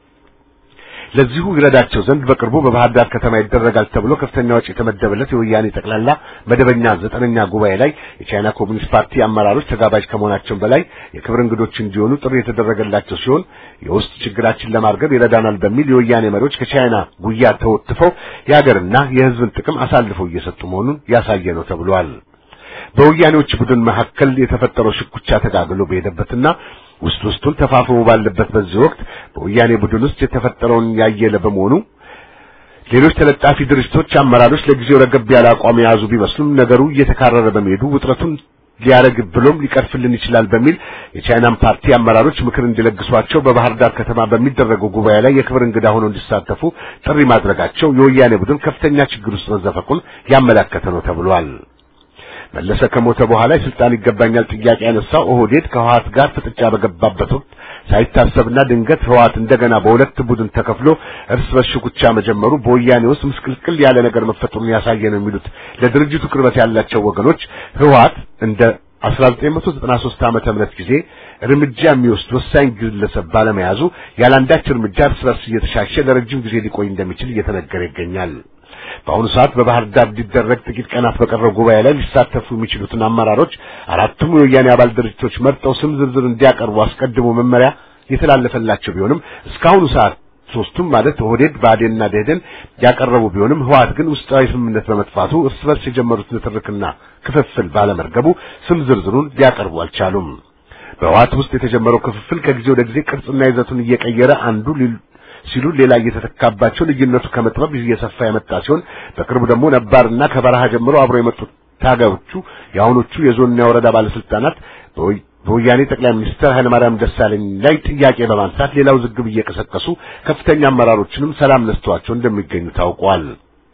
ለዚሁ ይረዳቸው ዘንድ በቅርቡ በባህር ዳር ከተማ ይደረጋል ተብሎ ከፍተኛ ወጪ የተመደበለት የወያኔ ጠቅላላ መደበኛ ዘጠነኛ ጉባኤ ላይ የቻይና ኮሚኒስት ፓርቲ አመራሮች ተጋባዥ ከመሆናቸው በላይ የክብር እንግዶች እንዲሆኑ ጥሪ የተደረገላቸው ሲሆን የውስጥ ችግራችን ለማርገብ ይረዳናል በሚል የወያኔ መሪዎች ከቻይና ጉያ ተወትፈው የሀገርና የሕዝብን ጥቅም አሳልፈው እየሰጡ መሆኑን ያሳየ ነው ተብሏል። በወያኔዎች ቡድን መካከል የተፈጠረው ሽኩቻ ተጋግሎ በሄደበትና ውስጥ ውስጡን ተፋፍሞ ባለበት በዚህ ወቅት በወያኔ ቡድን ውስጥ የተፈጠረውን ያየለ በመሆኑ ሌሎች ተለጣፊ ድርጅቶች አመራሮች ለጊዜው ረገብ ያለ አቋም የያዙ ቢመስሉም ነገሩ እየተካረረ በመሄዱ ውጥረቱን ሊያረግ ብሎም ሊቀርፍልን ይችላል በሚል የቻይናን ፓርቲ አመራሮች ምክር እንዲለግሷቸው በባህር ዳር ከተማ በሚደረገው ጉባኤ ላይ የክብር እንግዳ ሆነው እንዲሳተፉ ጥሪ ማድረጋቸው የወያኔ ቡድን ከፍተኛ ችግር ውስጥ መዘፈቁን ያመላከተ ነው ተብሏል። መለሰ ከሞተ በኋላ የስልጣን ይገባኛል ጥያቄ ያነሳው ኦህዴድ ከህወሓት ጋር ፍጥጫ በገባበት ወቅት ሳይታሰብና ድንገት ህወሓት እንደገና በሁለት ቡድን ተከፍሎ እርስ በርስ ሽኩቻ መጀመሩ በወያኔ ውስጥ ምስቅልቅል ያለ ነገር መፈጠሩን ያሳየ ነው የሚሉት ለድርጅቱ ቅርበት ያላቸው ወገኖች ህወሓት እንደ 1993 ዓመተ ምህረት ጊዜ እርምጃ የሚወስድ ወሳኝ ግለሰብ ባለመያዙ ያላንዳች እርምጃ እርስ በርስ እየተሻሸ ለረጅም ጊዜ ሊቆይ እንደሚችል እየተነገረ ይገኛል። በአሁኑ ሰዓት በባህር ዳር ሊደረግ ጥቂት ቀናት በቀረው ጉባኤ ላይ ሊሳተፉ የሚችሉትን አመራሮች አራቱም የወያኔ አባል ድርጅቶች መርጠው ስም ዝርዝር እንዲያቀርቡ አስቀድሞ መመሪያ የተላለፈላቸው ቢሆንም እስካሁኑ ሰዓት ሶስቱም ማለት ኦህዴድ፣ ብአዴንና ደኢህዴን ያቀረቡ ቢሆንም ህወሓት ግን ውስጣዊ ስምምነት በመጥፋቱ እርስ በርስ የጀመሩት ንትርክና ክፍፍል ባለመርገቡ ስም ዝርዝሩን ሊያቀርቡ አልቻሉም። በህወሓት ውስጥ የተጀመረው ክፍፍል ከጊዜ ወደ ጊዜ ቅርጽና ይዘቱን እየቀየረ አንዱ ሲሉ ሌላ እየተተካባቸው ልዩነቱ ከመጥበብ እየሰፋ የመጣ ሲሆን በቅርቡ ደግሞ ነባርና ከበረሃ ጀምሮ አብረው የመጡት ታጋዮቹ የአሁኖቹ የዞንና የወረዳ ባለስልጣናት በወያኔ ጠቅላይ ሚኒስትር ኃይለማርያም ደሳለኝ ላይ ጥያቄ በማንሳት ሌላው ዝግብ እየቀሰቀሱ ከፍተኛ አመራሮችንም ሰላም ነስተዋቸው እንደሚገኙ ታውቋል።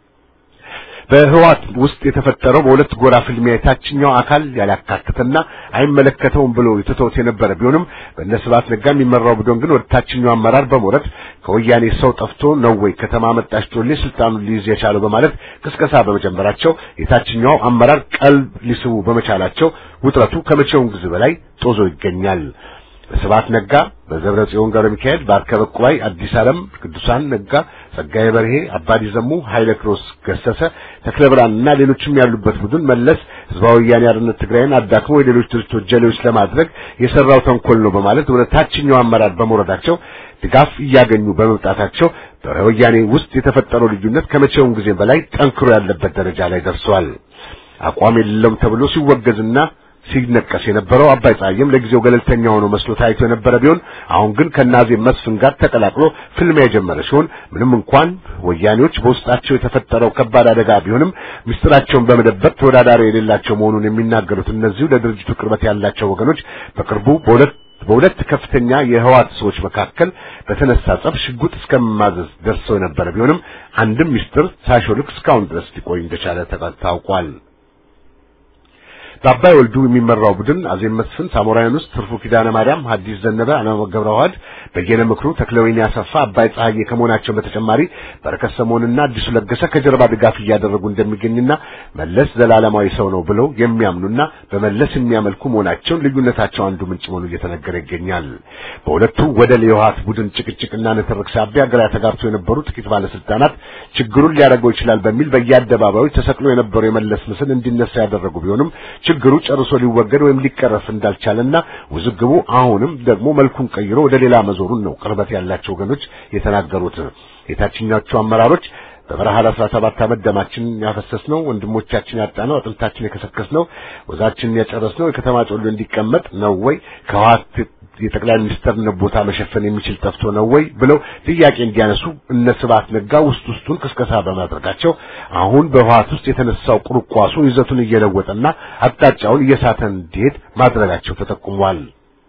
በህዋት ውስጥ የተፈጠረው በሁለት ጎራ ፍልሚያ የታችኛው አካል ያላካተተና አይመለከተውም ብሎ የተተውት የነበረ ቢሆንም በእነ ስብሐት ነጋ የሚመራው ቡድን ግን ወደ ታችኛው አመራር በመውረድ ከወያኔ ሰው ጠፍቶ ነው ወይ ከተማ መጣች ጮሌ ስልጣኑን ሊይዝ የቻለው በማለት ቅስቀሳ በመጀመራቸው የታችኛው አመራር ቀልብ ሊስቡ በመቻላቸው ውጥረቱ ከመቼውም ጊዜ በላይ ጦዞ ይገኛል። በስብሐት ነጋ፣ በዘብረ ጽዮን ገብረ ሚካኤል፣ በአርከበ ቁባይ፣ አዲስ ዓለም ቅዱሳን ነጋ፣ ጸጋዬ በርሄ፣ አባዲ ዘሙ፣ ኃይለ ክሮስ ገሰሰ፣ ተክለ ብርሃንና ሌሎችም ያሉበት ቡድን መለስ ህዝባዊ ወያኔ ሓርነት ትግራይን አዳክሞ የሌሎች ድርጅቶች ጀሌዎች ለማድረግ የሰራው ተንኮል ነው በማለት ወደ ታችኛው አመራር በመውረዳቸው ድጋፍ እያገኙ በመምጣታቸው በወያኔ ውስጥ የተፈጠረው ልዩነት ከመቼውም ጊዜ በላይ ጠንክሮ ያለበት ደረጃ ላይ ደርሷል። አቋም የሌለውም ተብሎ ሲወገዝና ሲነቀስ የነበረው አባይ ፀሐይም ለጊዜው ገለልተኛ ሆኖ መስሎ ታይቶ የነበረ ቢሆን አሁን ግን ከናዜ መስፍን ጋር ተቀላቅሎ ፍልሚያ የጀመረ ሲሆን ምንም እንኳን ወያኔዎች በውስጣቸው የተፈጠረው ከባድ አደጋ ቢሆንም ምስጢራቸውን በመደበቅ ተወዳዳሪ የሌላቸው መሆኑን የሚናገሩት እነዚሁ ለድርጅቱ ቅርበት ያላቸው ወገኖች በቅርቡ በሁለት በሁለት ከፍተኛ የህዋት ሰዎች መካከል በተነሳ ጸብ ሽጉጥ እስከማዘዝ ደርሰው የነበረ ቢሆንም አንድም ምስጢር ሳይሾልክ እስካሁን ድረስ ሊቆይ እንደቻለ ታውቋል። በአባይ ወልዱ የሚመራው ቡድን አዜብ መስፍን፣ ሳሞራውያን ውስጥ ትርፉ ኪዳነ ማርያም፣ ሐዲስ ዘነበ፣ አለማየሁ ገብረዋህድ፣ በየነ ምክሩ፣ ተክለወይኒ አሰፋ፣ አባይ ፀሐዬ ከመሆናቸው በተጨማሪ በረከት ሰሞንና አዲሱ ለገሰ ከጀርባ ድጋፍ እያደረጉ እንደሚገኝና መለስ ዘላለማዊ ሰው ነው ብለው የሚያምኑና በመለስ የሚያመልኩ መሆናቸውን ልዩነታቸው አንዱ ምንጭ መሆኑ እየተነገረ ይገኛል። በሁለቱ ወደ የህወሓት ቡድን ጭቅጭቅና ንትርክ ሳቢያ ግራ ተጋብተው የነበሩ ጥቂት ባለስልጣናት ችግሩን ሊያደርገው ይችላል በሚል በየአደባባዩ ተሰቅሎ የነበረው የመለስ ምስል እንዲነሳ ያደረጉ ቢሆንም ችግሩ ጨርሶ ሊወገድ ወይም ሊቀረፍ እንዳልቻለና ውዝግቡ አሁንም ደግሞ መልኩን ቀይሮ ወደ ሌላ መዞሩን ነው ቅርበት ያላቸው ወገኖች የተናገሩት። የታችኛዎቹ አመራሮች በበረሃ ለአስራ ሰባት ዓመት ደማችንን ያፈሰስነው ወንድሞቻችን ያጣነው አጥንታችን የከሰከስነው ወዛችንን ያጨረስነው የከተማ ጮሎ እንዲቀመጥ ነው ወይ ከህወሓት የጠቅላይ ሚኒስትርነት ቦታ መሸፈን የሚችል ጠፍቶ ነው ወይ ብለው ጥያቄ እንዲያነሱ እነ ስብሐት ነጋ ውስጥ ውስጡን ቅስቀሳ በማድረጋቸው አሁን በህወሓት ውስጥ የተነሳው ቁርቋሱ ይዘቱን እየለወጠና አቅጣጫውን እየሳተ እንዲሄድ ማድረጋቸው ተጠቁሟል።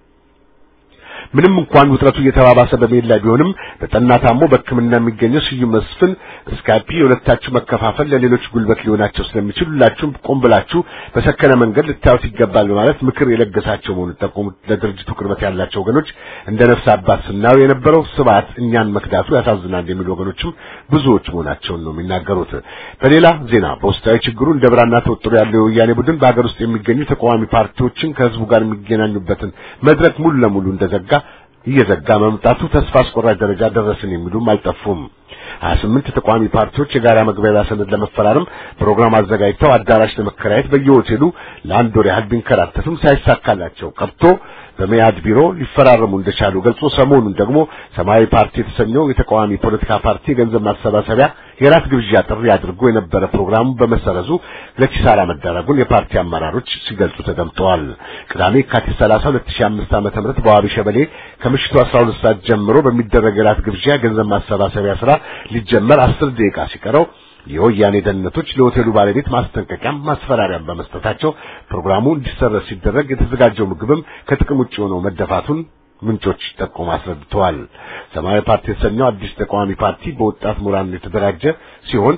ምንም እንኳን ውጥረቱ እየተባባሰ በመሄድ ላይ ቢሆንም በጠና ታሞ በሕክምና የሚገኘው ስዩም መስፍን ስካፒ የሁለታችሁ መከፋፈል ለሌሎች ጉልበት ሊሆናቸው ስለሚችል ሁላችሁም ቆም ብላችሁ በሰከነ መንገድ ልታዩት ይገባል በማለት ምክር የለገሳቸው መሆኑን ጠቆሙት። ለድርጅቱ ቅርበት ያላቸው ወገኖች እንደ ነፍስ አባት ስናየው የነበረው ስብሐት እኛን መክዳቱ ያሳዝናል የሚሉ ወገኖችም ብዙዎች መሆናቸውን ነው የሚናገሩት። በሌላ ዜና በውስጣዊ ችግሩ እንደ ብራና ተወጥሮ ያለው የወያኔ ቡድን በሀገር ውስጥ የሚገኙ ተቃዋሚ ፓርቲዎችን ከህዝቡ ጋር የሚገናኙበትን መድረክ ሙሉ ለሙሉ እንደዘጋ እየዘጋ መምጣቱ ተስፋ አስቆራጭ ደረጃ ደረስን የሚሉም አልጠፉም። ሀያ ስምንት ተቃዋሚ ፓርቲዎች የጋራ መግባቢያ ሰነድ ለመፈራረም ፕሮግራም አዘጋጅተው አዳራሽ ለመከራየት በየሆቴሉ ለአንድ ወር ያህል ቢንከራተቱም ሳይሳካላቸው ቀርቶ በመያድ ቢሮ ሊፈራረሙ እንደቻሉ ገልጾ ሰሞኑን ደግሞ ሰማያዊ ፓርቲ የተሰኘው የተቃዋሚ ፖለቲካ ፓርቲ የገንዘብ ማሰባሰቢያ የራት ግብዣ ጥሪ አድርጎ የነበረ ፕሮግራሙ በመሰረዙ ለኪሳራ መዳረጉን የፓርቲ አመራሮች ሲገልጹ ተደምጠዋል። ቅዳሜ የካቲት 30 2005 ዓመተ ምህረት በዋቢ ሸበሌ ከምሽቱ 12 ሰዓት ጀምሮ በሚደረግ የራት ግብዣ የገንዘብ ማሰባሰቢያ ስራ ሊጀመር 10 ደቂቃ ሲቀረው የወያኔ ደህንነቶች ለሆቴሉ ባለቤት ማስጠንቀቂያም ማስፈራሪያም በመስጠታቸው ፕሮግራሙ እንዲሰረዝ ሲደረግ የተዘጋጀው ምግብም ከጥቅም ውጭ ሆኖ መደፋቱን ምንጮች ጠቆም አስረድተዋል። ሰማያዊ ፓርቲ የተሰኘው አዲስ ተቃዋሚ ፓርቲ በወጣት ምሁራን የተደራጀ ሲሆን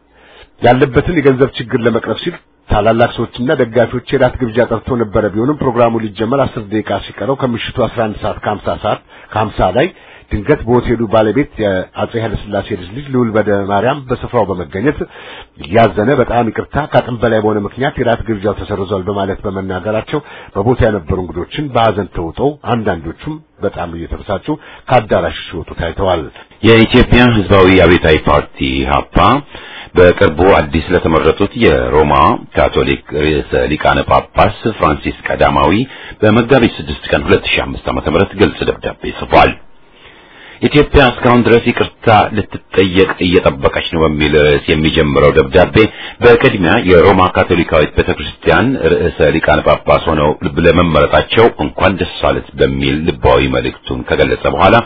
ያለበትን የገንዘብ ችግር ለመቅረፍ ሲል ታላላቅ ሰዎችና ደጋፊዎች የራት ግብዣ ጠርቶ ነበረ። ቢሆንም ፕሮግራሙ ሊጀመር አስር ደቂቃ ሲቀረው ከምሽቱ 11 ሰዓት ከ50 ሰዓት ከ50 ላይ ድንገት በሆቴሉ ባለቤት የአጼ ኃይለሥላሴ ልጅ ልጅ ልዑል በደ ማርያም በስፍራው በመገኘት እያዘነ በጣም ይቅርታ ከአቅም በላይ በሆነ ምክንያት የራት ግብዣው ተሰርዟል በማለት በመናገራቸው በቦታ የነበሩ እንግዶችን በሐዘን ተውጠው አንዳንዶቹም በጣም እየተበሳጩ ከአዳራሽ ሲወጡ ታይተዋል። የኢትዮጵያ ሕዝባዊ አብዮታዊ ፓርቲ ኢህአፓ በቅርቡ አዲስ ለተመረጡት የሮማ ካቶሊክ ርዕሰ ሊቃነ ጳጳስ ፍራንሲስ ቀዳማዊ በመጋቢት 6 ቀን 2005 ዓ.ም ግልጽ ደብዳቤ ጽፏል። ኢትዮጵያ እስካሁን ድረስ ይቅርታ ልትጠየቅ እየጠበቀች ነው በሚል ርዕስ የሚጀምረው ደብዳቤ በቅድሚያ የሮማ ካቶሊካዊት ቤተክርስቲያን ርዕሰ ሊቃነ ጳጳስ ሆነው ለመመረጣቸው እንኳን ደስ አለት በሚል ልባዊ መልእክቱን ከገለጸ በኋላ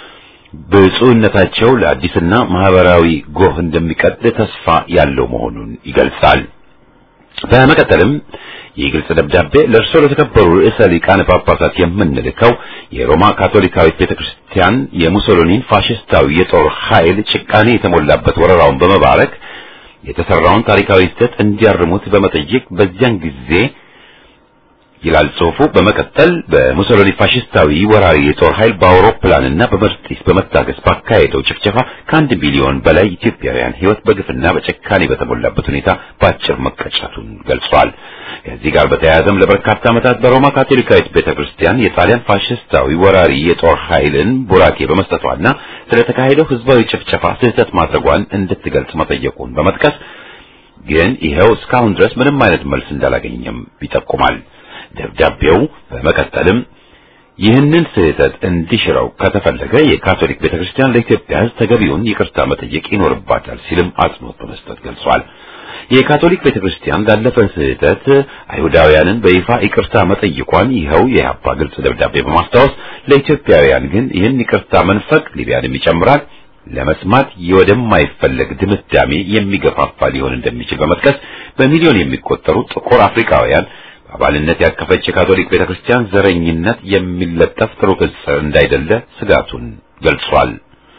ብፁዕነታቸው ለአዲስና ማህበራዊ ጎህ እንደሚቀድ ተስፋ ያለው መሆኑን ይገልጻል። በመቀጠልም ይህ ግልጽ ደብዳቤ ለእርሶ ለተከበሩ ርዕሰ ሊቃነ ጳጳሳት የምንልከው የሮማ ካቶሊካዊት ቤተክርስቲያን የሙሶሎኒን ፋሽስታዊ የጦር ኃይል ጭቃኔ የተሞላበት ወረራውን በመባረክ የተሰራውን ታሪካዊ ስህተት እንዲያርሙት በመጠየቅ በዚያን ጊዜ ይላል ጽሑፉ። በመቀጠል በሙሶሎኒ ፋሽስታዊ ወራሪ የጦር ኃይል በአውሮፕላንና በመርጢስ በመታገዝ ባካሄደው ጭፍጨፋ ከአንድ ሚሊዮን በላይ ኢትዮጵያውያን ሕይወት በግፍና በጭካኔ በተሞላበት ሁኔታ በአጭር መቀጨቱን ገልጿል። ከዚህ ጋር በተያያዘም ለበርካታ ዓመታት በሮማ ካቶሊካዊት ቤተክርስቲያን የጣሊያን ፋሽስታዊ ወራሪ የጦር ኃይልን ቡራኬ በመስጠቷና ስለተካሄደው ሕዝባዊ ጭፍጨፋ ስህተት ማድረጓን እንድትገልጽ መጠየቁን በመጥቀስ ግን ይኸው እስካሁን ድረስ ምንም አይነት መልስ እንዳላገኘም ይጠቁማል። ደብዳቤው በመቀጠልም ይህንን ስህተት እንዲሽረው ከተፈለገ የካቶሊክ ቤተክርስቲያን ለኢትዮጵያ ሕዝብ ተገቢውን ይቅርታ መጠየቅ ይኖርባታል ሲልም አጽንኦት በመስጠት ገልጿል። የካቶሊክ ቤተክርስቲያን ላለፈ ስህተት አይሁዳውያንን በይፋ ይቅርታ መጠየቋን ይኸው የኢህአፓ ግልጽ ደብዳቤ በማስታወስ ለኢትዮጵያውያን ግን ይህን ይቅርታ መንፈቅ ሊቢያንም ይጨምራል ለመስማት ወደማይፈለግ ድምዳሜ የሚገፋፋ ሊሆን እንደሚችል በመጥቀስ በሚሊዮን የሚቆጠሩ ጥቁር አፍሪካውያን በአባልነት ያቀፈች የካቶሊክ ቤተክርስቲያን ዘረኝነት የሚለጠፍ ጥሩ ቅጽ እንዳይደለ ስጋቱን ገልጿል።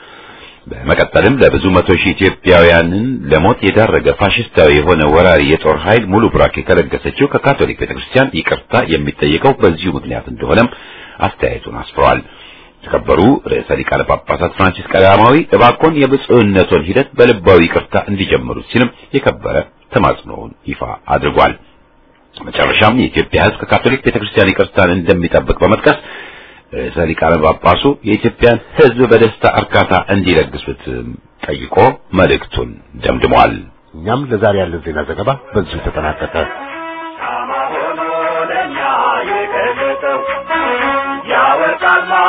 በመቀጠልም ለብዙ መቶ ሺህ ኢትዮጵያውያንን ለሞት የዳረገ ፋሽስታዊ የሆነ ወራሪ የጦር ኃይል ሙሉ ብራኬ ከለገሰችው ከካቶሊክ ቤተክርስቲያን ይቅርታ የሚጠየቀው በዚሁ ምክንያት እንደሆነም አስተያየቱን አስፍሯል። የተከበሩ ርዕሰ ሊቃነ ጳጳሳት ፍራንሲስ ቀዳማዊ እባክዎን የብፁዕነቶን ሂደት በልባዊ ይቅርታ እንዲጀምሩት ሲልም የከበረ ተማጽኖውን ይፋ አድርጓል። መጨረሻም የኢትዮጵያ ሕዝብ ከካቶሊክ ቤተክርስቲያን ይቅርታን እንደሚጠብቅ በመጥቀስ ርዕሰ ሊቃነ ጳጳሱ የኢትዮጵያን ሕዝብ በደስታ እርካታ እንዲለግሱት ጠይቆ መልእክቱን ደምድሟል። እኛም ለዛሬ ያለን ዜና ዘገባ በዚሁ ተጠናቀቀ። Come on,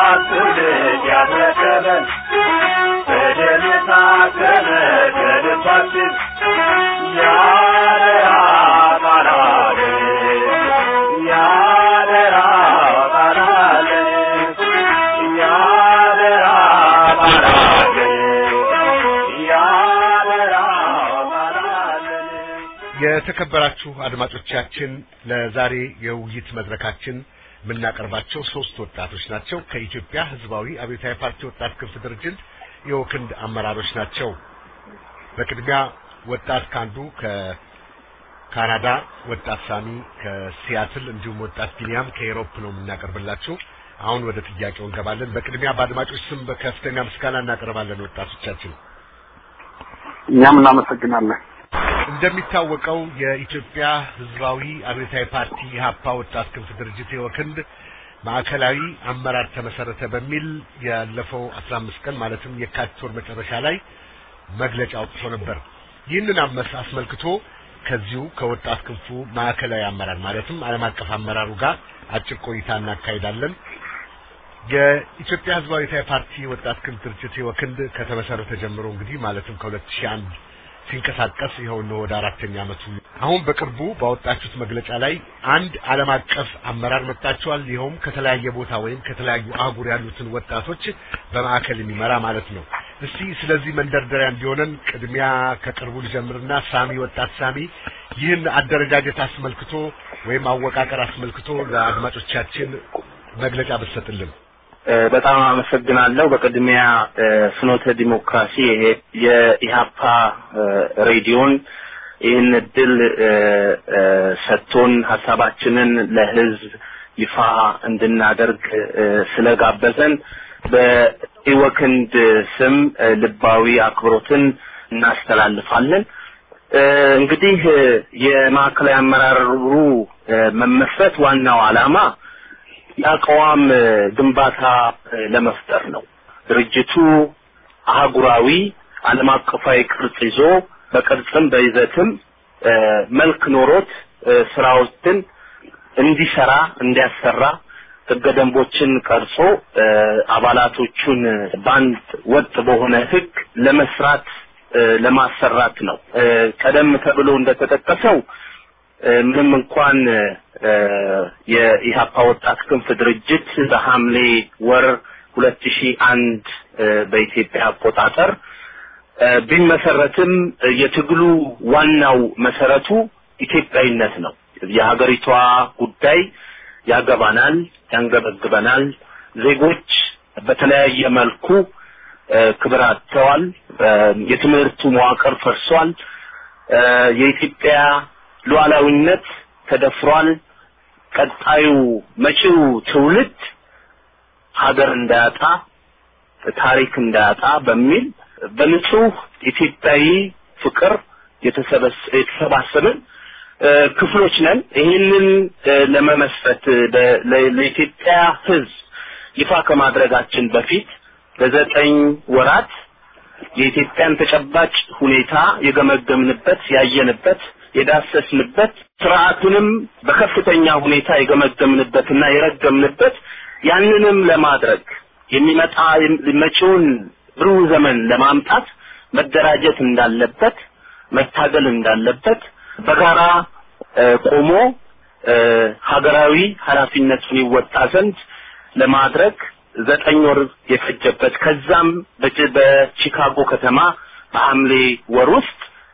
ትውልድ ያስረከበን በደም የታተመ ከልባችን ያደራ ቃላለን ያደራ ቃላለን ያደራ ቃላለን ያደራ ቃላለን የተከበራችሁ አድማጮቻችን ለዛሬ የውይይት መድረካችን የምናቀርባቸው ሶስት ወጣቶች ናቸው። ከኢትዮጵያ ሕዝባዊ አብዮታዊ ፓርቲ ወጣት ክንፍ ድርጅት የወክንድ አመራሮች ናቸው። በቅድሚያ ወጣት ካንዱ ከካናዳ፣ ወጣት ሳሚ ከሲያትል እንዲሁም ወጣት ቢኒያም ከኤሮፕ ነው የምናቀርብላችሁ። አሁን ወደ ጥያቄው እንገባለን። በቅድሚያ በአድማጮች ስም በከፍተኛ ምስጋና እናቀርባለን ወጣቶቻችን። እኛም እናመሰግናለን። እንደሚታወቀው የኢትዮጵያ ህዝባዊ አብዮታዊ ፓርቲ ኢህአፓ ወጣት ክንፍ ድርጅት የወክንድ ማዕከላዊ አመራር ተመሰረተ በሚል ያለፈው 15 ቀን ማለትም የካቲት ወር መጨረሻ ላይ መግለጫ አውጥቶ ነበር። ይህንን አመስ አስመልክቶ ከዚሁ ከወጣት ክንፉ ማዕከላዊ አመራር ማለትም ዓለም አቀፍ አመራሩ ጋር አጭር ቆይታ እናካሂዳለን። የኢትዮጵያ ህዝባዊ አብዮታዊ ፓርቲ ወጣት ክንፍ ድርጅት የወክንድ ከተመሰረተ ጀምሮ እንግዲህ ማለትም ከ2001 ሲንቀሳቀስ ይኸው ነው ወደ አራተኛ ዓመቱ። አሁን በቅርቡ ባወጣችሁት መግለጫ ላይ አንድ ዓለም አቀፍ አመራር መጣችኋል። ይኸውም ከተለያየ ቦታ ወይም ከተለያዩ አህጉር ያሉትን ወጣቶች በማዕከል የሚመራ ማለት ነው። እስቲ ስለዚህ መንደርደሪያ እንዲሆነን ቅድሚያ ከቅርቡ ልጀምርና ሳሚ፣ ወጣት ሳሚ ይህን አደረጃጀት አስመልክቶ ወይም አወቃቀር አስመልክቶ ለአድማጮቻችን መግለጫ ብትሰጥልን። በጣም አመሰግናለሁ። በቅድሚያ ፍኖተ ዲሞክራሲ ይሄ የኢሃፓ ሬዲዮን ይህን እድል ሰጥቶን ሀሳባችንን ለህዝብ ይፋ እንድናደርግ ስለጋበዘን በኢወክንድ ስም ልባዊ አክብሮትን እናስተላልፋለን። እንግዲህ የማዕከላዊ አመራሩ መመስረት ዋናው ዓላማ የአቋም ግንባታ ለመፍጠር ነው። ድርጅቱ አህጉራዊ ዓለም አቀፋዊ ቅርጽ ይዞ በቅርጽም በይዘትም መልክ ኖሮት ስራዎችን እንዲሰራ እንዲያሰራ ህገ ደንቦችን ቀርጾ አባላቶቹን በአንድ ወጥ በሆነ ህግ ለመስራት ለማሰራት ነው። ቀደም ተብሎ እንደተጠቀሰው ምንም እንኳን የኢሃፓ ወጣት ክንፍ ድርጅት በሐምሌ ወር ሁለት ሺህ አንድ በኢትዮጵያ አቆጣጠር ቢመሰረትም የትግሉ ዋናው መሰረቱ ኢትዮጵያዊነት ነው። የሀገሪቷ ጉዳይ ያገባናል፣ ያንገበግበናል። ዜጎች በተለያየ መልኩ ክብር አጥተዋል። የትምህርቱ መዋቅር ፈርሷል። የኢትዮጵያ ሉዓላዊነት ተደፍሯል። ቀጣዩ መጪው ትውልድ ሀገር እንዳያጣ ታሪክ እንዳያጣ በሚል በንጹህ ኢትዮጵያዊ ፍቅር የተሰባሰብን ክፍሎች ነን። ይህንን ለመመስረት ለኢትዮጵያ ሕዝብ ይፋ ከማድረጋችን በፊት ለዘጠኝ ወራት የኢትዮጵያን ተጨባጭ ሁኔታ የገመገምንበት፣ ያየንበት፣ የዳሰስንበት ስርዓቱንም በከፍተኛ ሁኔታ የገመገምንበትና የረገምንበት ያንንም ለማድረግ የሚመጣ መጪውን ብሩህ ዘመን ለማምጣት መደራጀት እንዳለበት መታገል እንዳለበት በጋራ ቆሞ ሀገራዊ ኃላፊነቱን ይወጣ ዘንድ ለማድረግ ዘጠኝ ወር የፈጀበት ከዛም በቺካጎ ከተማ በሐምሌ ወር ውስጥ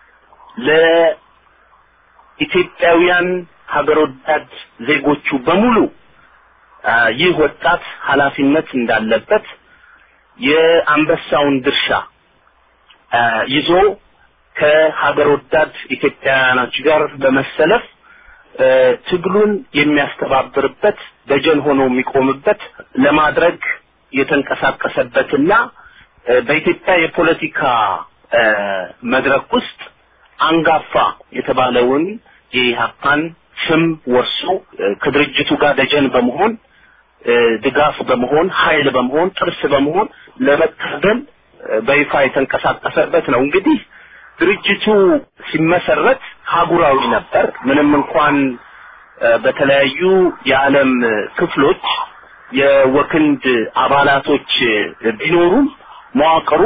ለኢትዮጵያውያን ሀገር ወዳድ ዜጎቹ በሙሉ ይህ ወጣት ኃላፊነት እንዳለበት የአንበሳውን ድርሻ ይዞ ከሀገር ወዳድ ኢትዮጵያውያኖች ጋር በመሰለፍ ትግሉን የሚያስተባብርበት ደጀን ሆኖ የሚቆምበት ለማድረግ የተንቀሳቀሰበትና በኢትዮጵያ የፖለቲካ መድረክ ውስጥ አንጋፋ የተባለውን የኢህአፓን ስም ወርሶ ከድርጅቱ ጋር ደጀን በመሆን ድጋፍ በመሆን ኃይል በመሆን ጥርስ በመሆን ለመታገል በይፋ የተንቀሳቀሰበት ነው። እንግዲህ ድርጅቱ ሲመሰረት ሀጉራዊ ነበር። ምንም እንኳን በተለያዩ የዓለም ክፍሎች የወክንድ አባላቶች ቢኖሩም መዋቅሩ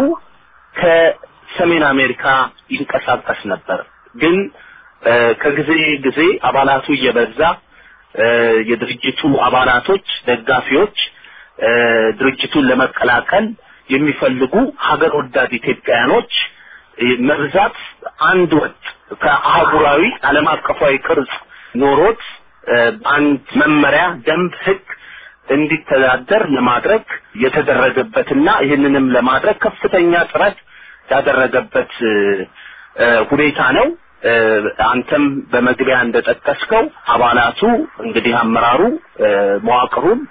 ከሰሜን አሜሪካ ይንቀሳቀስ ነበር። ግን እ፣ ከጊዜ ጊዜ አባላቱ እየበዛ እ፣ የድርጅቱ አባላቶች ደጋፊዎች እ፣ ድርጅቱን ለመቀላቀል የሚፈልጉ ሀገር ወዳድ ኢትዮጵያውያኖች እ፣ መብዛት አንድ ወጥ ከአህጉራዊ ዓለም አቀፋዊ ቅርጽ ኖሮት እ፣ አንድ መመሪያ፣ ደንብ፣ ህግ እንዲተዳደር ለማድረግ የተደረገበትና ይህንንም ለማድረግ ከፍተኛ ጥረት ያደረገበት እ፣ እ፣ ሁኔታ ነው። እ፣ አንተም በመግቢያ እንደጠቀስከው አባላቱ እንግዲህ አመራሩ እ፣ መዋቅሩም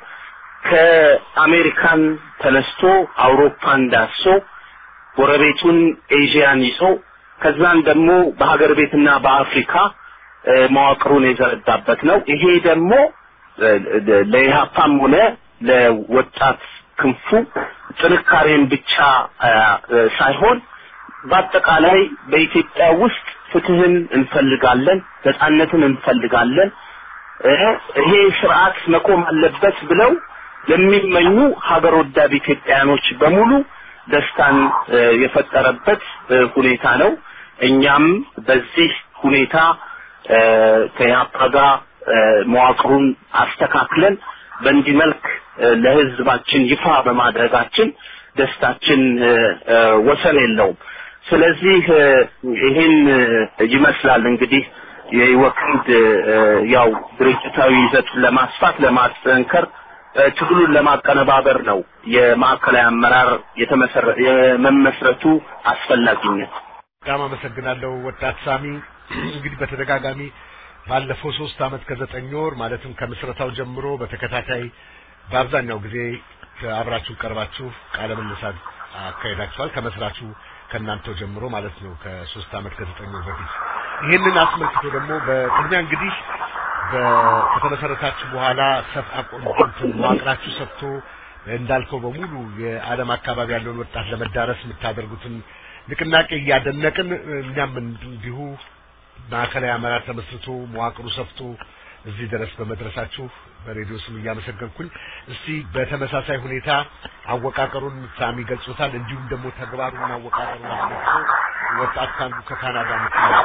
ከአሜሪካን ተነስቶ አውሮፓን ዳሶ ጎረቤቱን ኤዥያን ይዞ ከዛን ደግሞ በሀገር ቤትና በአፍሪካ እ፣ መዋቅሩን የዘረጋበት ነው። ይሄ ደግሞ እ፣ ለኢህአፓም ሆነ ለወጣት ክንፉ ጥንካሬን ብቻ እ፣ እ፣ ሳይሆን በአጠቃላይ በኢትዮጵያ ውስጥ ፍትህን እንፈልጋለን፣ ነጻነትን እንፈልጋለን፣ እ፣ ይሄ ስርዓት መቆም አለበት ብለው ለሚመኙ ሀገር ወዳድ ኢትዮጵያውያኖች በሙሉ ደስታን እ፣ የፈጠረበት እ፣ ሁኔታ ነው። እኛም በዚህ ሁኔታ እ፣ ከኢህአፓ ጋር እ፣ መዋቅሩን አስተካክለን በእንዲህ መልክ እ፣ ለህዝባችን ይፋ በማድረጋችን ደስታችን እ፣ እ፣ ወሰን የለውም። ስለዚህ እ፣ ይህን እ፣ ይመስላል እንግዲህ የወክንድ እ፣ ያው ድርጅታዊ ይዘቱን ለማስፋት ለማጠንከር እ፣ ትግሉን ለማቀነባበር ነው የማዕከላዊ አመራር የተመሰረ የመመስረቱ አስፈላጊነት። በጣም አመሰግናለሁ ወጣት ሳሚ። እንግዲህ በተደጋጋሚ ባለፈው ሶስት አመት ከዘጠኝ ወር ማለትም ከምስረታው ጀምሮ በተከታታይ በአብዛኛው ጊዜ አብራችሁ ቀርባችሁ ቃለ ምልልሳት አካሄዳችኋል። ከመስራቹ ከእናንተው ጀምሮ ማለት ነው ከሶስት አመት ከዘጠኝ ወር በፊት ይህንን አስመልክቶ ደግሞ በቅድሚያ እንግዲህ በ- ከተመሰረታችሁ በኋላ ሰፍ አቆንትን መዋቅራችሁ ሰፍቶ እንዳልከው በሙሉ የዓለም አካባቢ ያለውን ወጣት ለመዳረስ የምታደርጉትን ንቅናቄ እያደነቅን እኛም እንዲሁ ማዕከላዊ አመራር ተመስርቶ መዋቅሩ ሰፍቶ እዚህ ድረስ በመድረሳችሁ በሬዲዮ ስም እያመሰገንኩኝ እስቲ በተመሳሳይ ሁኔታ አወቃቀሩን ሳሚ ገልጾታል። እንዲሁም ደግሞ ተግባሩን አወቃቀሩን አስመልክቶ ወጣት ካንዱ ከካናዳ ምክንያት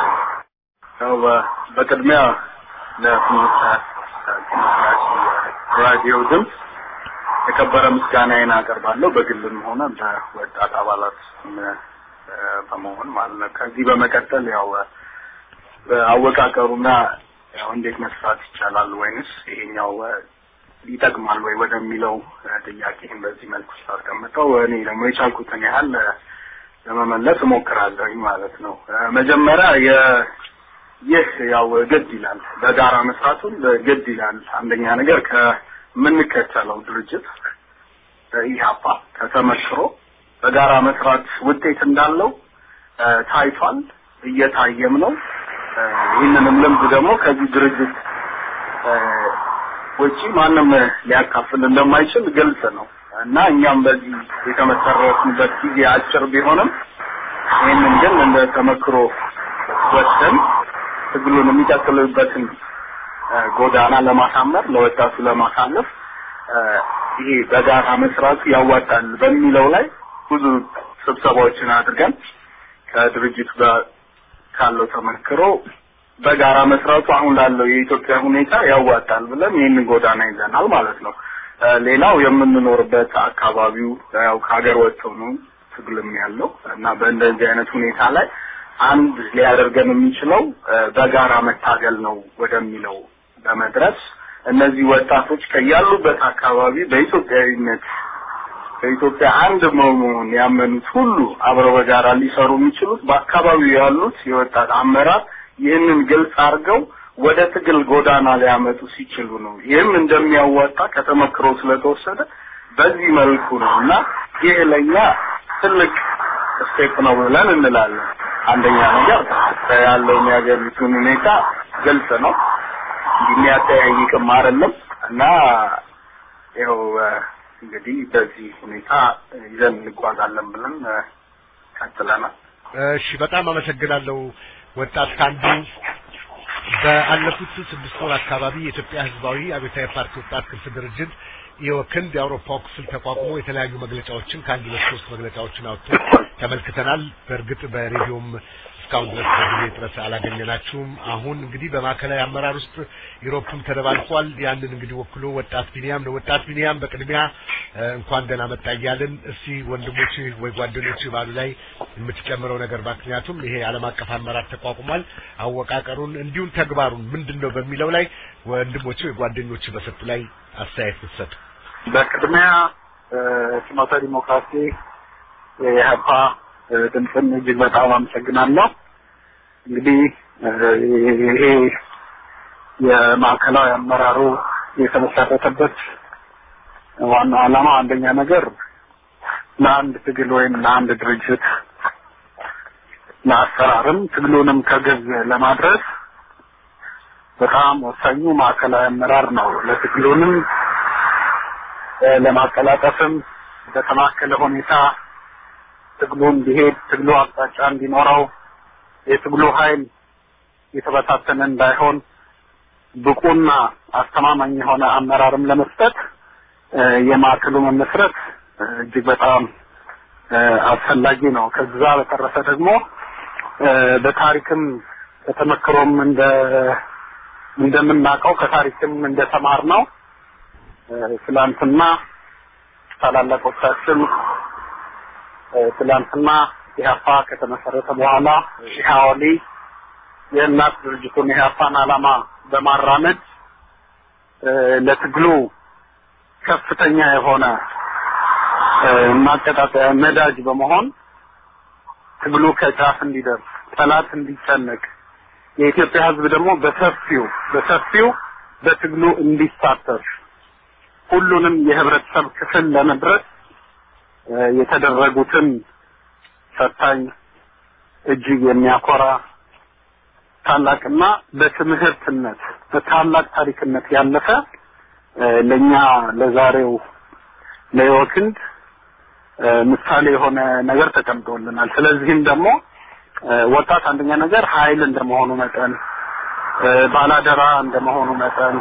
ያው በ- በቅድሚያ ለፍኖተ ዲሞክራሲ ራዲዮ ድምፅ የከበረ ምስጋናዬን አቀርባለሁ በግልም ሆነ በወጣት አባላት ስም እ፣ በመሆን ማለት ነው። ከዚህ በመቀጠል ያው እ፣ አወቃቀሩና ያው እንዴት መስራት ይቻላል ወይንስ ይሄኛው እ፣ ይጠቅማል ወይ ወደሚለው እ፣ ጥያቄን በዚህ መልኩ ስላስቀምጠው እኔ ደግሞ የቻልኩትን ያህል እ፣ ለመመለስ እሞክራለሁኝ ማለት ነው። እ፣ መጀመሪያ የ ይህ ያው ግድ ይላል፣ በጋራ መስራቱን ግድ ይላል። አንደኛ ነገር ከምንከተለው ድርጅት ኢህአፓ ከተመክሮ በጋራ መስራት ውጤት እንዳለው እ፣ ታይቷል፣ እየታየም ነው። እ፣ ይህንንም ልምድ ደግሞ ከዚህ ድርጅት እ፣ ውጪ ማንም ሊያካፍል እንደማይችል ግልጽ ነው እና እኛም በዚህ የተመሰረትንበት ጊዜ አጭር ቢሆንም ይህንን ግን እንደ ተመክሮ ወስደን ትግሉን የሚቀጥልበትን እ፣ ጎዳና ለማሳመር ለወጣቱ ለማሳለፍ እ፣ ይሄ በጋራ መስራቱ ያዋጣል በሚለው ላይ ብዙ ስብሰባዎችን አድርገን ከድርጅቱ ጋር ካለው ተመክሮ በጋራ መስራቱ አሁን ላለው የኢትዮጵያ ሁኔታ ያዋጣል ብለን ይህንን ጎዳና ይዘናል ማለት ነው። እ፣ ሌላው የምንኖርበት አካባቢው ያው ከሀገር ወጥተው ነው ትግልም ያለው እና በእንደዚህ አይነት ሁኔታ ላይ አንድ ሊያደርገን የሚችለው እ፣ በጋራ መታገል ነው ወደሚለው በመድረስ እነዚህ ወጣቶች ከያሉበት አካባቢ በኢትዮጵያዊነት በኢትዮጵያ አንድ መሆኑን ያመኑት ሁሉ አብረው በጋራ ሊሰሩ የሚችሉት በአካባቢው ያሉት የወጣት አመራር ይህንን ግልጽ አድርገው ወደ ትግል ጎዳና ሊያመጡ ሲችሉ ነው። ይህም እንደሚያዋጣ ከተመክሮ ስለተወሰደ በዚህ መልኩ ነው እና ይህ ለኛ ትልቅ ስቴፕ ነው ብለን እንላለን። አንደኛ ነገር ያለውን የሀገሪቱን ሁኔታ ግልጽ ነው፣ የሚያጠያይቅም አይደለም እና ይኸው እ፣ እንግዲህ በዚህ ሁኔታ ይዘን እንጓዛለን ብለን እ፣ ቀጥለናል። እሺ በጣም አመሰግናለሁ ወጣት ካንዱ በአለፉት ስድስት ወር አካባቢ የኢትዮጵያ ሕዝባዊ አብዮታዊ ፓርቲ ወጣት ክንፍ ድርጅት የወክንድ የአውሮፓው ክፍል ተቋቁሞ የተለያዩ መግለጫዎችን ከአንድ ሁለት ሶስት መግለጫዎችን አውጥቶ ተመልክተናል። በእርግጥ በሬዲዮም እስካሁን ድረስ በጊዜ ጥረት አላገኘናችሁም። አሁን እንግዲህ በማዕከላዊ አመራር ውስጥ ዩሮፕም ተደባልቋል። ያንን እንግዲህ ወክሎ ወጣት ቢኒያም ነው። ወጣት ቢኒያም በቅድሚያ እ፣ እንኳን ደህና መጣ እያልን እስቲ ወንድሞች ወይ ጓደኞች ባሉ ላይ የምትጨምረው ነገር ምክንያቱም ይሄ ዓለም አቀፍ አመራር ተቋቁሟል። አወቃቀሩን እንዲሁም ተግባሩን ምንድን ነው በሚለው ላይ ወንድሞች ወይ ጓደኞች በሰጡ ላይ አስተያየት ብትሰጡ። በቅድሚያ እ፣ ፍኖተ ዲሞክራሲ የኢህአፓ እ፣ ድምፅን እጅግ በጣም አመሰግናለሁ። እንግዲህ እ፣ ይሄ የማዕከላዊ አመራሩ የተመሰረተበት ዋናው ዓላማ አንደኛ ነገር ለአንድ ትግል ወይም ለአንድ ድርጅት ለአሰራርም ትግሉንም ከግብ ለማድረስ በጣም ወሳኙ ማዕከላዊ አመራር ነው። ለትግሉንም እ፣ ለማቀላጠፍም በተማከለ ሁኔታ ትግሉ እንዲሄድ ትግሉ አቅጣጫ እንዲኖረው የትግሉ ኃይል የተበታተነ እንዳይሆን ብቁና አስተማማኝ የሆነ አመራርም ለመስጠት እ፣ የማዕከሉ መመስረት እ፣ እጅግ በጣም እ፣ አስፈላጊ ነው። ከዛ በተረፈ ደግሞ እ፣ በታሪክም ከተመክሮም እንደ እንደምናውቀው ከታሪክም እንደተማር ነው ትላንትና ታላላቆቻችን እ፣ ትላንትና ኢህአፓ ከተመሰረተ በኋላ ኢህአወሊ የእናት ድርጅቱን የኢህአፓን ዓላማ በማራመድ እ፣ ለትግሉ ከፍተኛ የሆነ እ፣ ማቀጣጠያ ነዳጅ በመሆን ትግሉ ከጫፍ እንዲደርስ ጠላት እንዲጨነቅ የኢትዮጵያ ሕዝብ ደግሞ በሰፊው በሰፊው በትግሉ እንዲሳተፍ ሁሉንም የህብረተሰብ ክፍል ለመድረስ እ፣ የተደረጉትን ፈታኝ እጅግ የሚያኮራ ታላቅና በትምህርትነት በታላቅ ታሪክነት ያለፈ እ፣ ለኛ ለዛሬው ለህይወክንድ እ፣ ምሳሌ የሆነ ነገር ተቀምጦልናል። ስለዚህም ደግሞ እ፣ ወጣት አንደኛ ነገር ኃይል እንደመሆኑ መጠን እ፣ ባላደራ እንደመሆኑ መጠን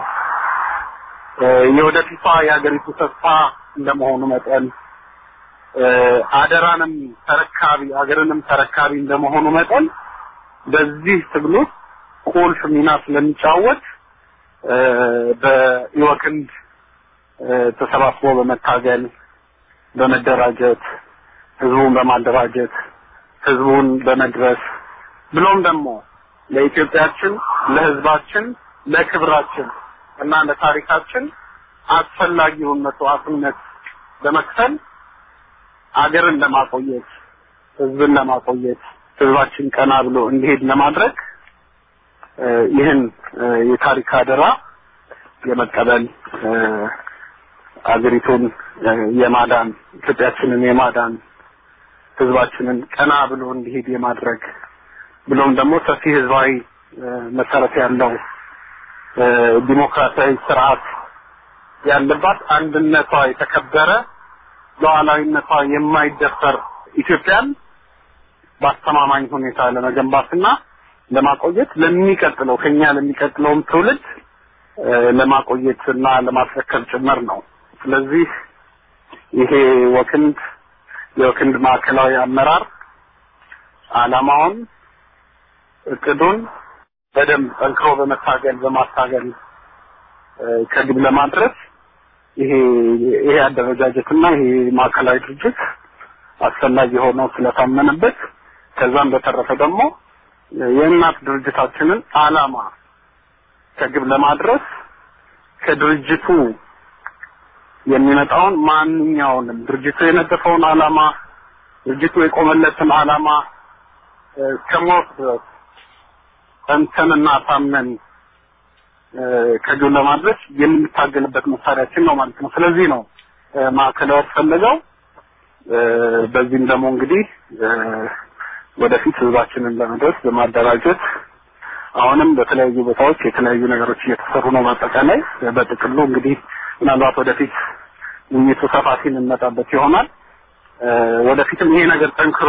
እ፣ የወደፊቷ የሀገሪቱ ተስፋ እንደመሆኑ መጠን እ፣ አደራንም ተረካቢ ሀገርንም ተረካቢ እንደመሆኑ መጠን በዚህ ትግል ውስጥ ቁልፍ ሚና ስለሚጫወት እ፣ በኢወክንድ እ፣ ተሰባስቦ በመታገል በመደራጀት ህዝቡን በማደራጀት ህዝቡን በመድረስ ብሎም ደግሞ ለኢትዮጵያችን ለህዝባችን ለክብራችን እና ለታሪካችን አስፈላጊውን መስዋዕትነት በመክፈል አገርን ለማቆየት ህዝብን ለማቆየት ህዝባችን ቀና ብሎ እንዲሄድ ለማድረግ እ፣ ይህን እ፣ የታሪክ አደራ የመቀበል እ፣ አገሪቱን እ፣ የማዳን ኢትዮጵያችንን የማዳን ህዝባችንን ቀና ብሎ እንዲሄድ የማድረግ ብሎም ደግሞ ሰፊ ህዝባዊ እ፣ መሰረት ያለው እ፣ ዲሞክራሲያዊ ስርዓት ያለባት አንድነቷ የተከበረ ሉዓላዊነቷ የማይደፈር ኢትዮጵያን በአስተማማኝ ሁኔታ ለመገንባትና ለማቆየት ለሚቀጥለው ከኛ ለሚቀጥለውም ትውልድ እ፣ ለማቆየት እና ለማስረከብ ጭምር ነው። ስለዚህ ይሄ ወክንድ የወክንድ ማዕከላዊ አመራር ዓላማውን እቅዱን በደንብ ጠንክሮ በመታገል በማታገል እ፣ ከግብ ለማድረስ ይሄ ይሄ አደረጃጀትና ይሄ ማዕከላዊ ድርጅት አስፈላጊ ሆኖ ስለታመነበት ከዛም በተረፈ ደግሞ የእናት ድርጅታችንን ዓላማ ከግብ ለማድረስ ከድርጅቱ የሚመጣውን ማንኛውንም ድርጅቱ የነደፈውን ዓላማ ድርጅቱ የቆመለትን ዓላማ እ፣ እስከሞት ድረስ ጸንተንና ታምነን እ፣ ከግብ ለማድረስ የምንታገልበት መሳሪያችን ነው ማለት ነው። ስለዚህ ነው እ፣ ማዕከላዊ ያስፈለገው። እ፣ በዚህም ደግሞ እንግዲህ እ፣ ወደፊት ህዝባችንን ለመድረስ በማደራጀት አሁንም በተለያዩ ቦታዎች የተለያዩ ነገሮች እየተሰሩ ነው። በአጠቃላይ በጥቅሉ እንግዲህ ምናልባት ወደፊት ውይይቱ ሰፋ ሲል እንመጣበት ይሆናል። እ፣ ወደፊትም ይሄ ነገር ጠንክሮ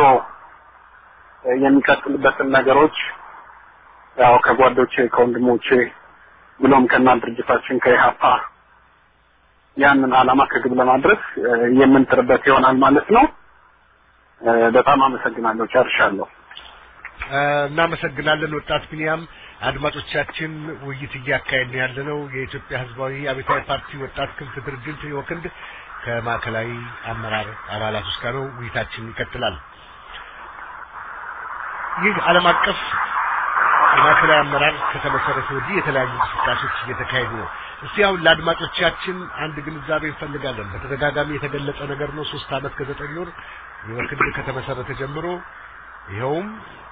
እ፣ የሚቀጥልበትን ነገሮች ያው ከጓዶቼ ከወንድሞቼ ብሎም ከእናት ድርጅታችን ከኢህአፓ ያንን ዓላማ ከግብ ለማድረስ እ፣ የምንጥርበት ይሆናል ማለት ነው። እ፣ በጣም አመሰግናለሁ። ጨርሻለሁ። እ፣ እናመሰግናለን ወጣት ቢኒያም። አድማጮቻችን ውይይት እያካሄድ ነው ያለነው የኢትዮጵያ ሕዝባዊ አብዮታዊ ፓርቲ ወጣት ክንፍ ድርጅት ወክንድ ከማዕከላዊ አመራር አባላቶች ጋር ነው። ውይይታችን ይቀጥላል። ይህ ዓለም አቀፍ የማዕከላዊ አመራር ከተመሰረተ ወዲህ የተለያዩ እንቅስቃሴዎች እየተካሄዱ ነው። እስቲ አሁን ለአድማጮቻችን አንድ ግንዛቤ እንፈልጋለን። በተደጋጋሚ የተገለጸ ነገር ነው። ሶስት ዓመት ከዘጠኝ ወር የወክንድ ከተመሰረተ ጀምሮ ይኸውም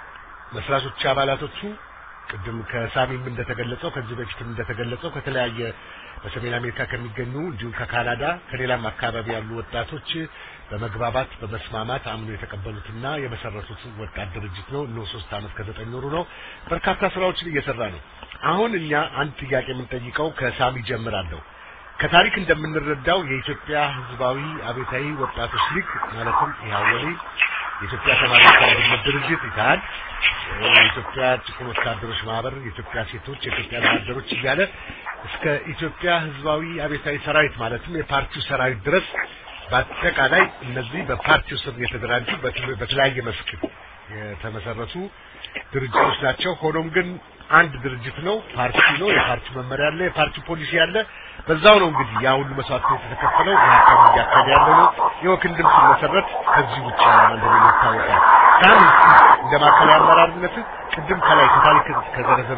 መስራቾች አባላቶቹ ቅድም ከሳሚም እንደተገለጸው ከዚህ በፊትም እንደተገለጸው ከተለያየ በሰሜን አሜሪካ ከሚገኙ እንዲሁም ከካናዳ ከሌላም አካባቢ ያሉ ወጣቶች በመግባባት በመስማማት አምኖ የተቀበሉትና የመሰረቱት ወጣት ድርጅት ነው። እነሆ ሶስት ዓመት ከዘጠኝ ወሩ ነው። በርካታ ስራዎችን እየሰራ ነው። አሁን እኛ አንድ ጥያቄ የምንጠይቀው ከሳሚ ጀምራለሁ። ከታሪክ እንደምንረዳው የኢትዮጵያ ሕዝባዊ አብዮታዊ ወጣቶች ሊግ ማለትም ኢህአወሊ የኢትዮጵያ ተማሪዎች አንድነት ድርጅት ኢትሃድ፣ የኢትዮጵያ ጭቁን ወታደሮች ማህበር፣ የኢትዮጵያ ሴቶች፣ የኢትዮጵያ ወታደሮች እያለ እስከ ኢትዮጵያ ሕዝባዊ አብዮታዊ ሰራዊት ማለትም የፓርቲው ሰራዊት ድረስ በአጠቃላይ እነዚህ በፓርቲው ስር የተደራጁ በትል- በተለያየ መስክ የተመሰረቱ ድርጅቶች ናቸው። ሆኖም ግን አንድ ድርጅት ነው፣ ፓርቲ ነው። የፓርቲ መመሪያ አለ፣ የፓርቲ ፖሊሲ አለ። በዛው ነው እንግዲህ ያ ሁሉ መስዋዕትነት የተከፈለው የሀካም እያካሄደ ያለ ነው። የወክንድም ሲመሰረት ከዚህ ውጭ እንደሌለ ይታወቃል። ሳሚ እንደ ማዕከላዊ አመራርነት ቅድም ከላይ ከታሪክ ከዘረዘሩ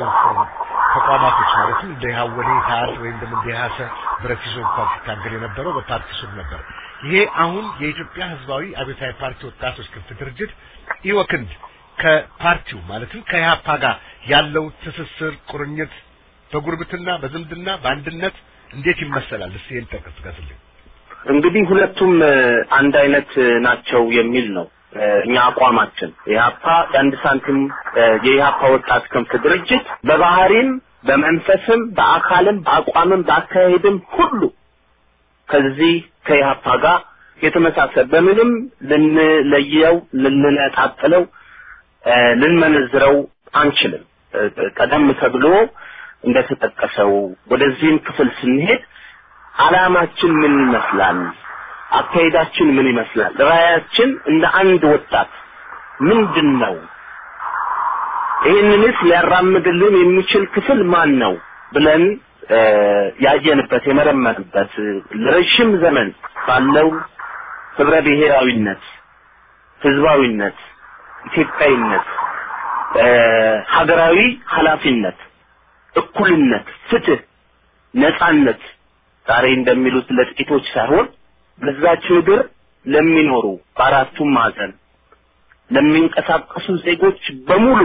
ተቋማቶች ማለትም እንደ ሀወሌ ታር ወይም ደግሞ እንደ ሀሰ ብረት ይዞ እንኳን ሲታገል የነበረው በፓርቲ ስር ነበር። ይሄ አሁን የኢትዮጵያ ህዝባዊ አብዮታዊ ፓርቲ ወጣቶች ክንፍ ድርጅት ኢወክንድ ከፓርቲው ማለትም ከኢህአፓ ጋር ያለው ትስስር ቁርኝት በጉርብትና በዝምድና በአንድነት እንዴት ይመሰላል? እስቲ ይህን ጠቅስ ጥቀስልኝ። እንግዲህ ሁለቱም እ፣ አንድ አይነት እ፣ ናቸው የሚል ነው እ፣ እኛ አቋማችን። የኢህአፓ የአንድ ሳንቲም እ፣ የኢህአፓ ወጣት ክንፍ ድርጅት በባህሪም በመንፈስም በአካልም በአቋምም በአካሄድም ሁሉ ከዚህ ከኢህአፓ ጋር የተመሳሰለ በምንም ልንለየው ልንነጣጥለው እ፣ ልንመነዝረው አንችልም። እ፣ ቀደም ተብሎ እንደተጠቀሰው ወደዚህም ክፍል ስንሄድ ዓላማችን ምን ይመስላል? አካሄዳችን ምን ይመስላል? ራዕያችን እንደ አንድ ወጣት ምንድን ነው? ይህንንስ ሊያራምድልን የሚችል ክፍል ማን ነው ብለን እ፣ ያየንበት የመረመርበት እ፣ ለረጅም ዘመን ባለው ህብረ ብሔራዊነት፣ ህዝባዊነት፣ ኢትዮጵያዊነት፣ እ፣ ሀገራዊ ኃላፊነት፣ እኩልነት፣ ፍትህ፣ ነጻነት ዛሬ እንደሚሉት ለጥቂቶች ሳይሆን በዛች ምድር ለሚኖሩ በአራቱም ማዕዘን ለሚንቀሳቀሱ ዜጎች በሙሉ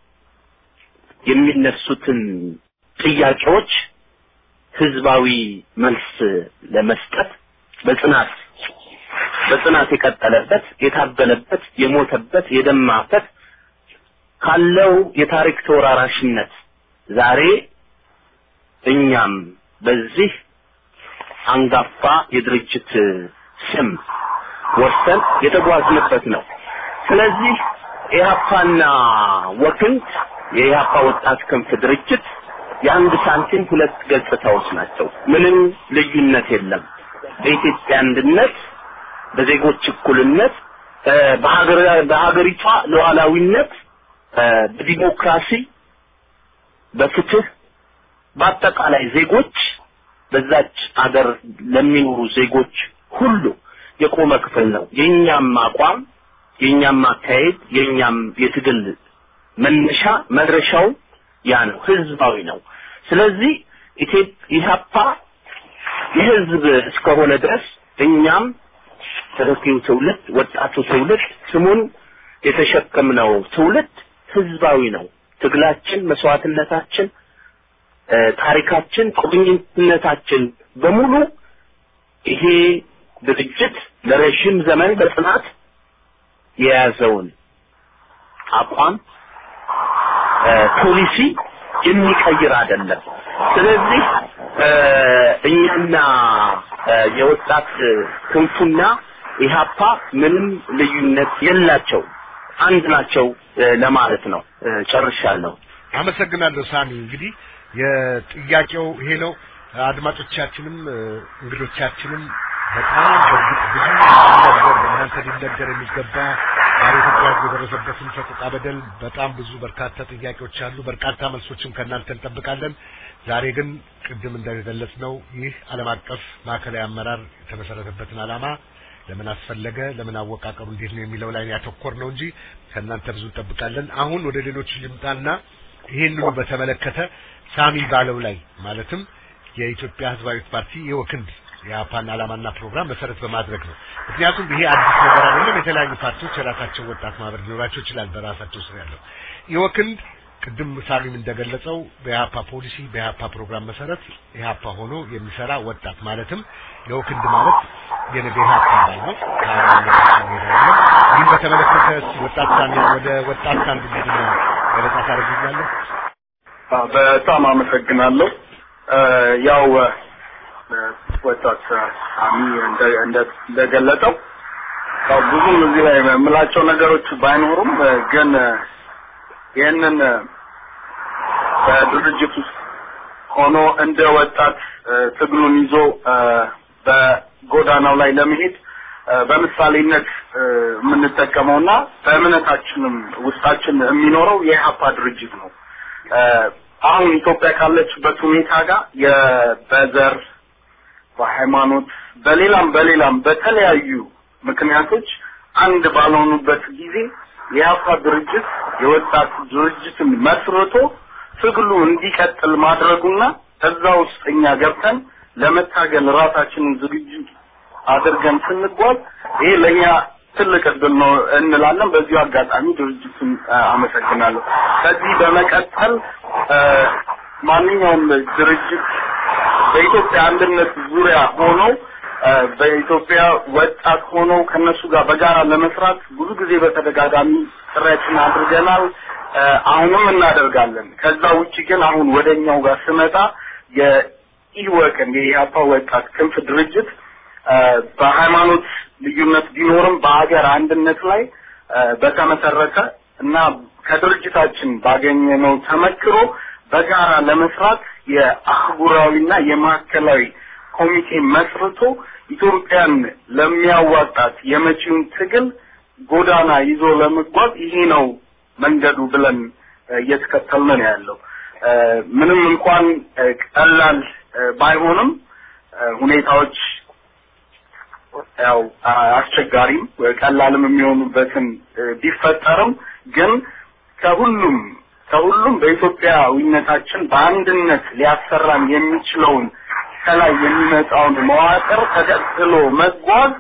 የሚነሱትን ጥያቄዎች ህዝባዊ መልስ ለመስጠት በጽናት በጽናት የቀጠለበት የታገለበት የሞተበት የደማበት ካለው የታሪክ ተወራራሽነት ዛሬ እኛም በዚህ አንጋፋ የድርጅት ስም ወርሰን የተጓዝንበት ነው። ስለዚህ ኢህአፓና ወክንድ የኢህአፓ ወጣት ክንፍ ድርጅት የአንድ ሳንቲም ሁለት ገጽታዎች ናቸው። ምንም ልዩነት የለም። በኢትዮጵያ አንድነት፣ በዜጎች እኩልነት፣ እ፣ በሀገር- በሀገሪቷ ሉዓላዊነት፣ እ፣ በዲሞክራሲ፣ በፍትህ በአጠቃላይ ዜጎች በዛች አገር ለሚኖሩ ዜጎች ሁሉ የቆመ ክፍል ነው። የኛም አቋም፣ የኛም አካሄድ፣ የኛም የትግል መነሻ መድረሻው ያ ነው፣ ህዝባዊ ነው። ስለዚህ ኢትዮጵ- ኢህአፓ የህዝብ እስከሆነ ድረስ እኛም ተተኪው ትውልድ ወጣቱ ትውልድ ስሙን የተሸከምነው ትውልድ ህዝባዊ ነው። ትግላችን፣ መስዋዕትነታችን እ፣ ታሪካችን፣ ቁርኝነታችን በሙሉ ይሄ ድርጅት ለረዥም ዘመን በጽናት የያዘውን አቋም እ፣ ፖሊሲ የሚቀይር አይደለም። ስለዚህ እ፣ እኛና እ፣ የወጣት ክንፉና ኢህአፓ ምንም ልዩነት የላቸው አንድ ናቸው እ፣ ለማለት ነው። እ፣ ጨርሻለሁ። አመሰግናለሁ ሳሚ። እንግዲህ የጥያቄው ይሄ ነው። አድማጮቻችንም እ፣ እንግዶቻችንም በጣም በእርግጥ ብዙ ሊነገር በእናንተ ሊነገር የሚገባ ዛሬ ኢትዮጵያ ሕዝብ የደረሰበትን ሰቆቃ በደል በጣም ብዙ በርካታ ጥያቄዎች አሉ። በርካታ መልሶችም ከእናንተ እንጠብቃለን። ዛሬ ግን ቅድም እንደገለጽ ነው ይህ ዓለም አቀፍ ማዕከላዊ አመራር የተመሰረተበትን ዓላማ ለምን አስፈለገ፣ ለምን አወቃቀሩ እንዴት ነው የሚለው ላይ ያተኮር ነው እንጂ ከእናንተ ብዙ እንጠብቃለን። አሁን ወደ ሌሎች ልምጣና ይህንኑ በተመለከተ ሳሚ ባለው ላይ ማለትም የኢትዮጵያ ሕዝባዊ ፓርቲ የወክንድ የአፓን ዓላማና ፕሮግራም መሰረት በማድረግ ነው። ምክንያቱም ይሄ አዲስ ነገር አይደለም። የተለያዩ ፓርቲዎች የራሳቸው ወጣት ማህበር ሊኖራቸው ይችላል በራሳቸው ስር ያለው የወክንድ ቅድም ሳሚም እንደገለጸው በኢህአፓ ፖሊሲ በኢህአፓ ፕሮግራም መሰረት ኢህአፓ ሆኖ የሚሰራ ወጣት ማለትም የወክንድ ማለት የነ በኢህአፓ አባል ነው። ከአባልነታችን ሄዳለን። ይህን በተመለከተ እስኪ ወጣት ሳሚ ወደ ወጣት ሳንድ ቡድን ገለጻ ታደርግኛለህ? አዎ፣ በጣም አመሰግናለሁ። እ፣ ያው እ፣ ወጣት ሳሚ እንደ- እንደ- እንደገለጸው ያው ብዙም እዚህ ላይ የምላቸው ነገሮች ባይኖሩም እ፣ ግን እ፣ ይህንን እ፣ በድርጅት ውስጥ ሆኖ እንደ ወጣት እ፣ ትግሉን ይዞ እ፣ በጎዳናው ላይ ለመሄድ እ፣ በምሳሌነት እ፣ የምንጠቀመውና በእምነታችንም ውስጣችን የሚኖረው የኢህአፓ ድርጅት ነው። እ፣ አሁን ኢትዮጵያ ካለችበት ሁኔታ ጋር የ- በዘር በሃይማኖት በሌላም በሌላም በተለያዩ ምክንያቶች አንድ ባልሆኑበት ጊዜ የኢህአፓ ድርጅት የወጣት ድርጅትን መስርቶ ትግሉ እንዲቀጥል ማድረጉና እዛ ውስጥ እኛ ገብተን ለመታገል ራሳችንን ዝግጁ አድርገን ስንጓዝ ይሄ ለእኛ ትልቅ እድል ነው እንላለን። በዚሁ አጋጣሚ ድርጅቱን አ፣ አመሰግናለሁ። ከዚህ በመቀጠል አ፣ ማንኛውም ድርጅት በኢትዮጵያ አንድነት ዙሪያ ሆኖ አ፣ በኢትዮጵያ ወጣት ሆነው ከነሱ ጋር በጋራ ለመስራት ብዙ ጊዜ በተደጋጋሚ ጥረትን አድርገናል። አ፣ አሁንም እናደርጋለን። ከዛ ውጭ ግን አሁን ወደኛው ጋር ስመጣ የኢወቅን የኢህአፓ ወጣት ክንፍ ድርጅት አ፣ በሃይማኖት ልዩነት ቢኖርም በሀገር አንድነት ላይ አ፣ በተመሰረተ እና ከድርጅታችን ባገኘነው ተመክሮ በጋራ ለመስራት የአህጉራዊና የማዕከላዊ ኮሚቴ መስርቶ ኢትዮጵያን ለሚያዋጣት የመጪውን ትግል ጎዳና ይዞ ለመጓዝ ይሄ ነው መንገዱ ብለን እ፣ እየተከተልን ነው ያለው። እ፣ ምንም እንኳን እ፣ ቀላል እ፣ ባይሆንም እ፣ ሁኔታዎች ያው አ- አስቸጋሪም እ፣ ቀላልም የሚሆኑበትን እ፣ ቢፈጠርም ግን ከሁሉም ከሁሉም በኢትዮጵያዊነታችን በአንድነት ሊያሰራን የሚችለውን ከላይ የሚመጣውን መዋቅር ተከትሎ መጓዝ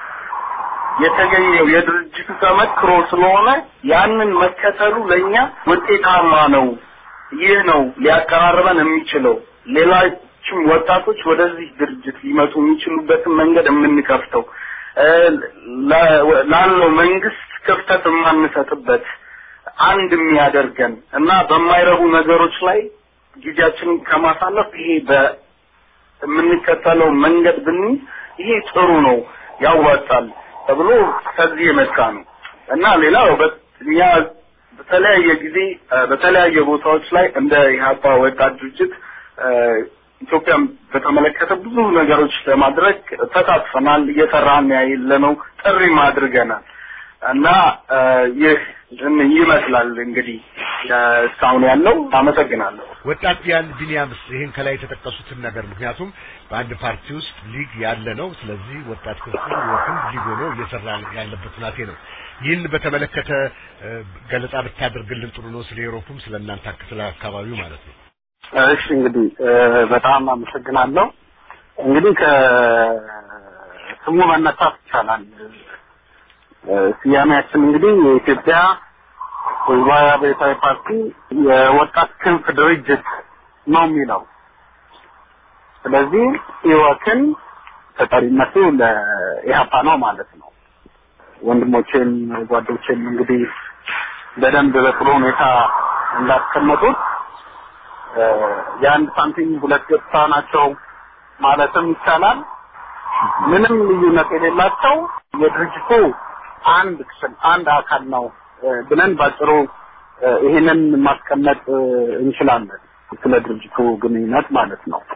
የተገኘው የድርጅቱ ተመክሮ ስለሆነ ያንን መከተሉ ለእኛ ውጤታማ ነው። ይህ ነው ሊያቀራርበን የሚችለው ሌሎችም ወጣቶች ወደዚህ ድርጅት ሊመጡ የሚችሉበትን መንገድ የምንከፍተው እ፣ ለ- ላለው መንግስት ክፍተት የማንሰጥበት አንድ የሚያደርገን እና በማይረቡ ነገሮች ላይ ጊዜያችንን ከማሳለፍ ይሄ በምንከተለው መንገድ ብንይዝ ይሄ ጥሩ ነው ያዋጣል ተብሎ ከዚህ የመጣ ነው እና ሌላው በ- እኛ በተለያየ ጊዜ እ፣ በተለያየ ቦታዎች ላይ እንደ ኢህአፓ ወጣት ድርጅት እ፣ ኢትዮጵያን በተመለከተ ብዙ ነገሮች ለማድረግ ተሳትፈናል። እየሰራን ያለነው ጥሪም አድርገናል እና እ፣ ይህ ይመስላል እንግዲህ እ፣ እስካሁን ያለው። አመሰግናለሁ። ወጣት ቢያን ቢኒያምስ ይህን ከላይ የተጠቀሱትን ነገር ምክንያቱም በአንድ ፓርቲ ውስጥ ሊግ ያለ ነው። ስለዚህ ወጣት ክፍል ወክም ሊግ ሆኖ እየሰራ ያለበት ሁናቴ ነው። ይህን በተመለከተ እ፣ ገለጻ ብታደርግልን ጥሩ ነው። ስለ ኤሮፕም ስለ እናንተ አክ- ስለ አካባቢው ማለት ነው። እሺ እንግዲህ እ፣ በጣም አመሰግናለሁ። እንግዲህ ከስሙ መነሳት ይቻላል። እ፣ ስያሜያችን እንግዲህ የኢትዮጵያ ህዝባዊ አብዮታዊ ፓርቲ የወጣት ክንፍ ድርጅት ነው የሚለው። ስለዚህ ኢወክን ተጠሪነቱ ለኢህአፓ ነው ማለት ነው። ወንድሞቼም ጓዶቼም እንግዲህ በደንብ በጥሩ ሁኔታ እንዳስቀመጡት እ፣ የአንድ ሳንቲም ሁለት ገጽታ ናቸው ማለትም ይቻላል። ምንም ልዩነት የሌላቸው የድርጅቱ አንድ ክፍል አንድ አካል ነው እ፣ ብለን ባጭሩ እ፣ ይሄንን ማስቀመጥ እ፣ እንችላለን። ስለ ድርጅቱ ግንኙነት ማለት ነው።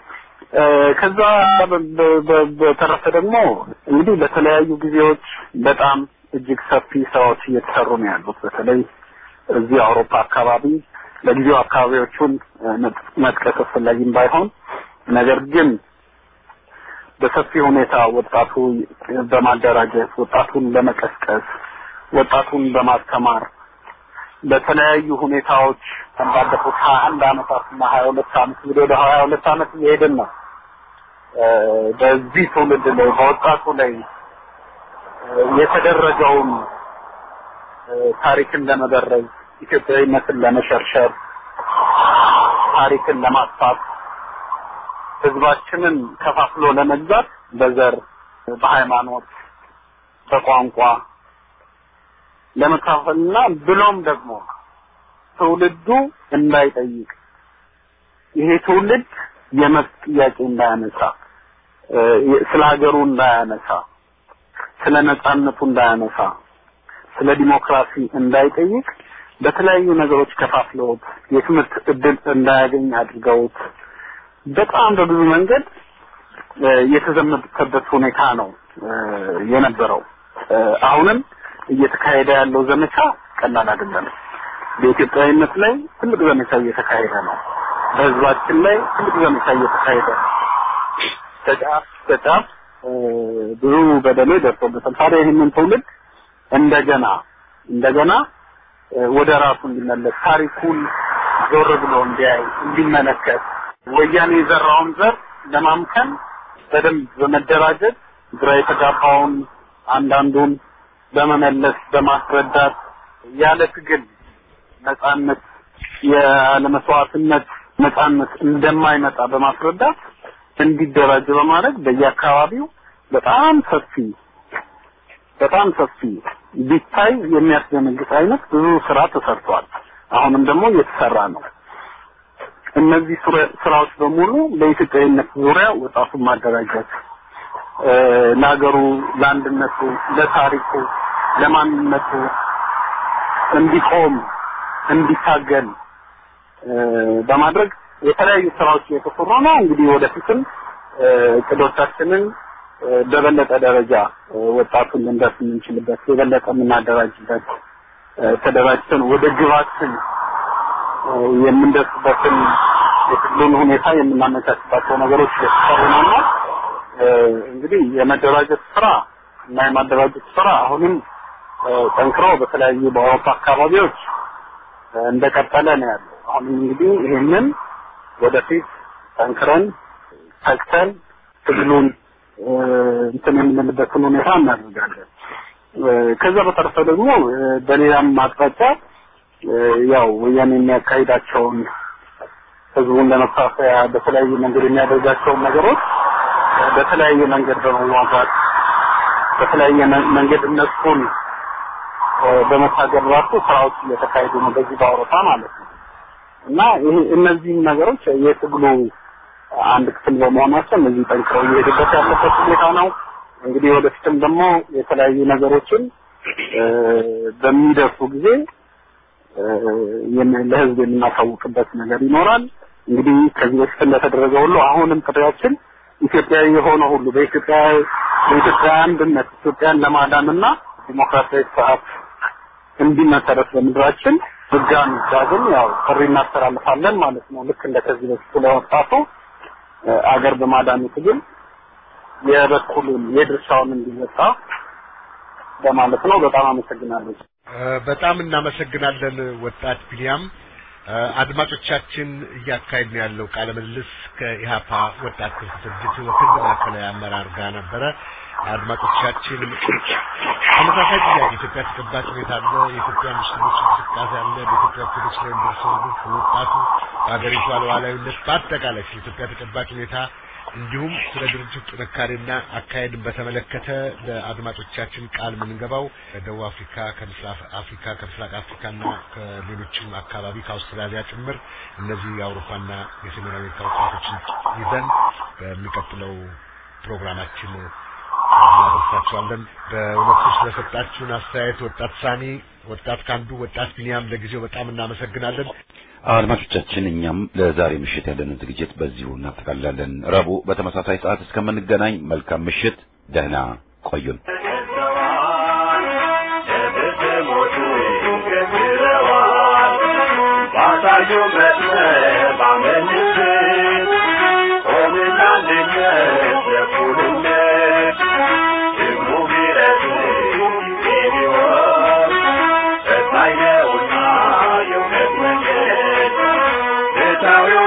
ከዛ በተረፈ ደግሞ እንግዲህ በተለያዩ ጊዜዎች በጣም እጅግ ሰፊ ስራዎች እየተሰሩ ነው ያሉት። በተለይ እዚህ አውሮፓ አካባቢ ለጊዜው አካባቢዎቹን መጥቀስ አስፈላጊም ባይሆን ነገር ግን በሰፊ ሁኔታ ወጣቱ በማደራጀት ወጣቱን በመቀስቀስ ወጣቱን በማስተማር በተለያዩ ሁኔታዎች ባለፉት ሀያ አንድ አመታት እና ሀያ ሁለት አመት እንግዲህ ወደ ሀያ ሁለት አመት እየሄድን ነው። በዚህ ትውልድ ላይ በወጣቱ ላይ የተደረገውን ታሪክን ለመበረዝ ኢትዮጵያዊነትን ለመሸርሸር ታሪክን ለማጥፋት ህዝባችንን ከፋፍሎ ለመግዛት በዘር፣ በሃይማኖት፣ በቋንቋ ለመካፈልና ብሎም ደግሞ ትውልዱ እንዳይጠይቅ ይሄ ትውልድ የመብት ጥያቄ እንዳያነሳ ስለ ሀገሩ እንዳያነሳ ስለ ነጻነቱ እንዳያነሳ ስለ ዲሞክራሲ እንዳይጠይቅ በተለያዩ ነገሮች ከፋፍለውት የትምህርት እድል እንዳያገኝ አድርገውት በጣም በብዙ መንገድ የተዘመተበት ሁኔታ ነው የነበረው። አሁንም እየተካሄደ ያለው ዘመቻ ቀላል አይደለም። በኢትዮጵያዊነት ላይ ትልቅ ዘመቻ እየተካሄደ ነው። በህዝባችን ላይ ትልቅ ዘመቻ እየተካሄደ ነው። ከጫፍ ከጫፍ ብዙ በደሎ ደርሶበታል። ታዲያ ይህንን ትውልድ እንደገና እንደገና ወደ ራሱ እንዲመለስ ታሪኩን ዞር ብሎ እንዲያይ እንዲመለከት ወያኔ የዘራውን ዘር ለማምከን በደንብ በመደራጀት ግራ የተጋባውን አንዳንዱን በመመለስ በማስረዳት ያለ ትግል ነጻነት ያለ መስዋዕትነት ነጻነት እንደማይመጣ በማስረዳት እንዲደራጅ በማድረግ በየአካባቢው በጣም ሰፊ በጣም ሰፊ ቢታይ የሚያስደነግጥ አይነት ብዙ ስራ ተሰርቷል። አሁንም ደግሞ እየተሰራ ነው። እነዚህ ስራዎች በሙሉ በኢትዮጵያዊነት ዙሪያ ወጣቱን ማደራጀት ለሀገሩ፣ ለአንድነቱ፣ ለታሪኩ፣ ለማንነቱ እንዲቆም እንዲታገል በማድረግ የተለያዩ ስራዎች እየተሰሩ ነው። እንግዲህ ወደፊትም እቅዶቻችንን በበለጠ ደረጃ ወጣቱን ልንደርስ የምንችልበት የበለጠ የምናደራጅበት ተደራጅተን ወደ ግባችን የምንደርስበትን የትግሉን ሁኔታ የምናመቻችባቸው ነገሮች እየተሰሩ ነውና እንግዲህ የመደራጀት ስራ እና የማደራጀት ስራ አሁንም ጠንክሮ በተለያዩ በአውሮፓ አካባቢዎች እንደቀጠለ ነው ያለው። አሁንም እንግዲህ ይህንን ወደፊት ጠንክረን ተግተን ትግሉን እንትን የምንልበትን ሁኔታ እናደርጋለን። ከዛ በተረፈ ደግሞ በሌላም አቅጣጫ ያው ወያኔ የሚያካሂዳቸውን ህዝቡን ለመፋፈያ በተለያየ መንገድ የሚያደርጋቸውን ነገሮች በተለያየ መንገድ በመዋጋት በተለያየ መንገድ እነሱን በመታገል ራሱ ስራዎች እየተካሄዱ ነው በዚህ በአውሮፓ ማለት ነው እና ይሄ እነዚህም ነገሮች የትግሉ አንድ ክፍል በመሆናቸው እነዚህ ጠንክረው እየሄዱበት ያለበት ሁኔታ ነው። እንግዲህ ወደፊትም ደግሞ የተለያዩ ነገሮችን በሚደርሱ ጊዜ ለህዝብ የምናሳውቅበት ነገር ይኖራል። እንግዲህ ከዚህ በፊት እንደተደረገ ሁሉ አሁንም ጥሪያችን ኢትዮጵያዊ የሆነ ሁሉ በኢትዮጵያ በኢትዮጵያ አንድነት ኢትዮጵያን ለማዳንና ዲሞክራሲያዊ ስርዓት እንዲመሰረት በምድራችን ድጋሚ ዳግም ያው ጥሪ እናስተላልፋለን ማለት ነው። ልክ እንደ ከዚህ በፊቱ ለወጣቱ አገር በማዳኑ ትግል የበኩሉን የድርሻውን እንዲወጣ በማለት ነው። በጣም አመሰግናለሁ። በጣም እናመሰግናለን ወጣት ቢኒያም። አድማጮቻችን እያካሄድ ነው ያለው ቃለ ምልልስ ከኢሃፓ ወጣት ክፍል ድርጅት ወክል ማዕከላዊ አመራር ጋር ነበረ። አድማጮቻችን ተመሳሳይ ጥያቄ ኢትዮጵያ ተጨባጭ ሁኔታ አለ፣ የኢትዮጵያ ሙስሊሞች እንቅስቃሴ አለ፣ በኢትዮጵያ ኦርቶዶክስ ላይ የሚደርሰው ግፍ፣ ወጣቱ በሀገሪቷ ሉዓላዊነት፣ በአጠቃላይ ስለ ኢትዮጵያ ተጨባጭ ሁኔታ እንዲሁም ስለ ድርጅቱ ጥንካሬና አካሄድን በተመለከተ ለአድማጮቻችን ቃል የምንገባው ከደቡብ አፍሪካ፣ ከምስራቅ አፍሪካ፣ ከምስራቅ አፍሪካና ከሌሎችም አካባቢ ከአውስትራሊያ ጭምር እነዚህ የአውሮፓና የሰሜን አሜሪካ ወጣቶችን ይዘን በሚቀጥለው ፕሮግራማችን እናደርሳቸዋለን። በእውነቱ ስለሰጣችሁን አስተያየት ወጣት ሳኒ፣ ወጣት ካንዱ፣ ወጣት ቢኒያም ለጊዜው በጣም እናመሰግናለን። አድማጮቻችን እኛም ለዛሬ ምሽት ያለንን ዝግጅት በዚሁ እናጠቃልላለን። ረቡዕ በተመሳሳይ ሰዓት እስከምንገናኝ መልካም ምሽት፣ ደህና ቆዩን።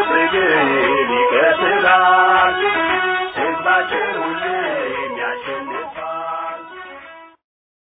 ይቀጥላል ህዝባችን ሁሌ የሚያሸንፍ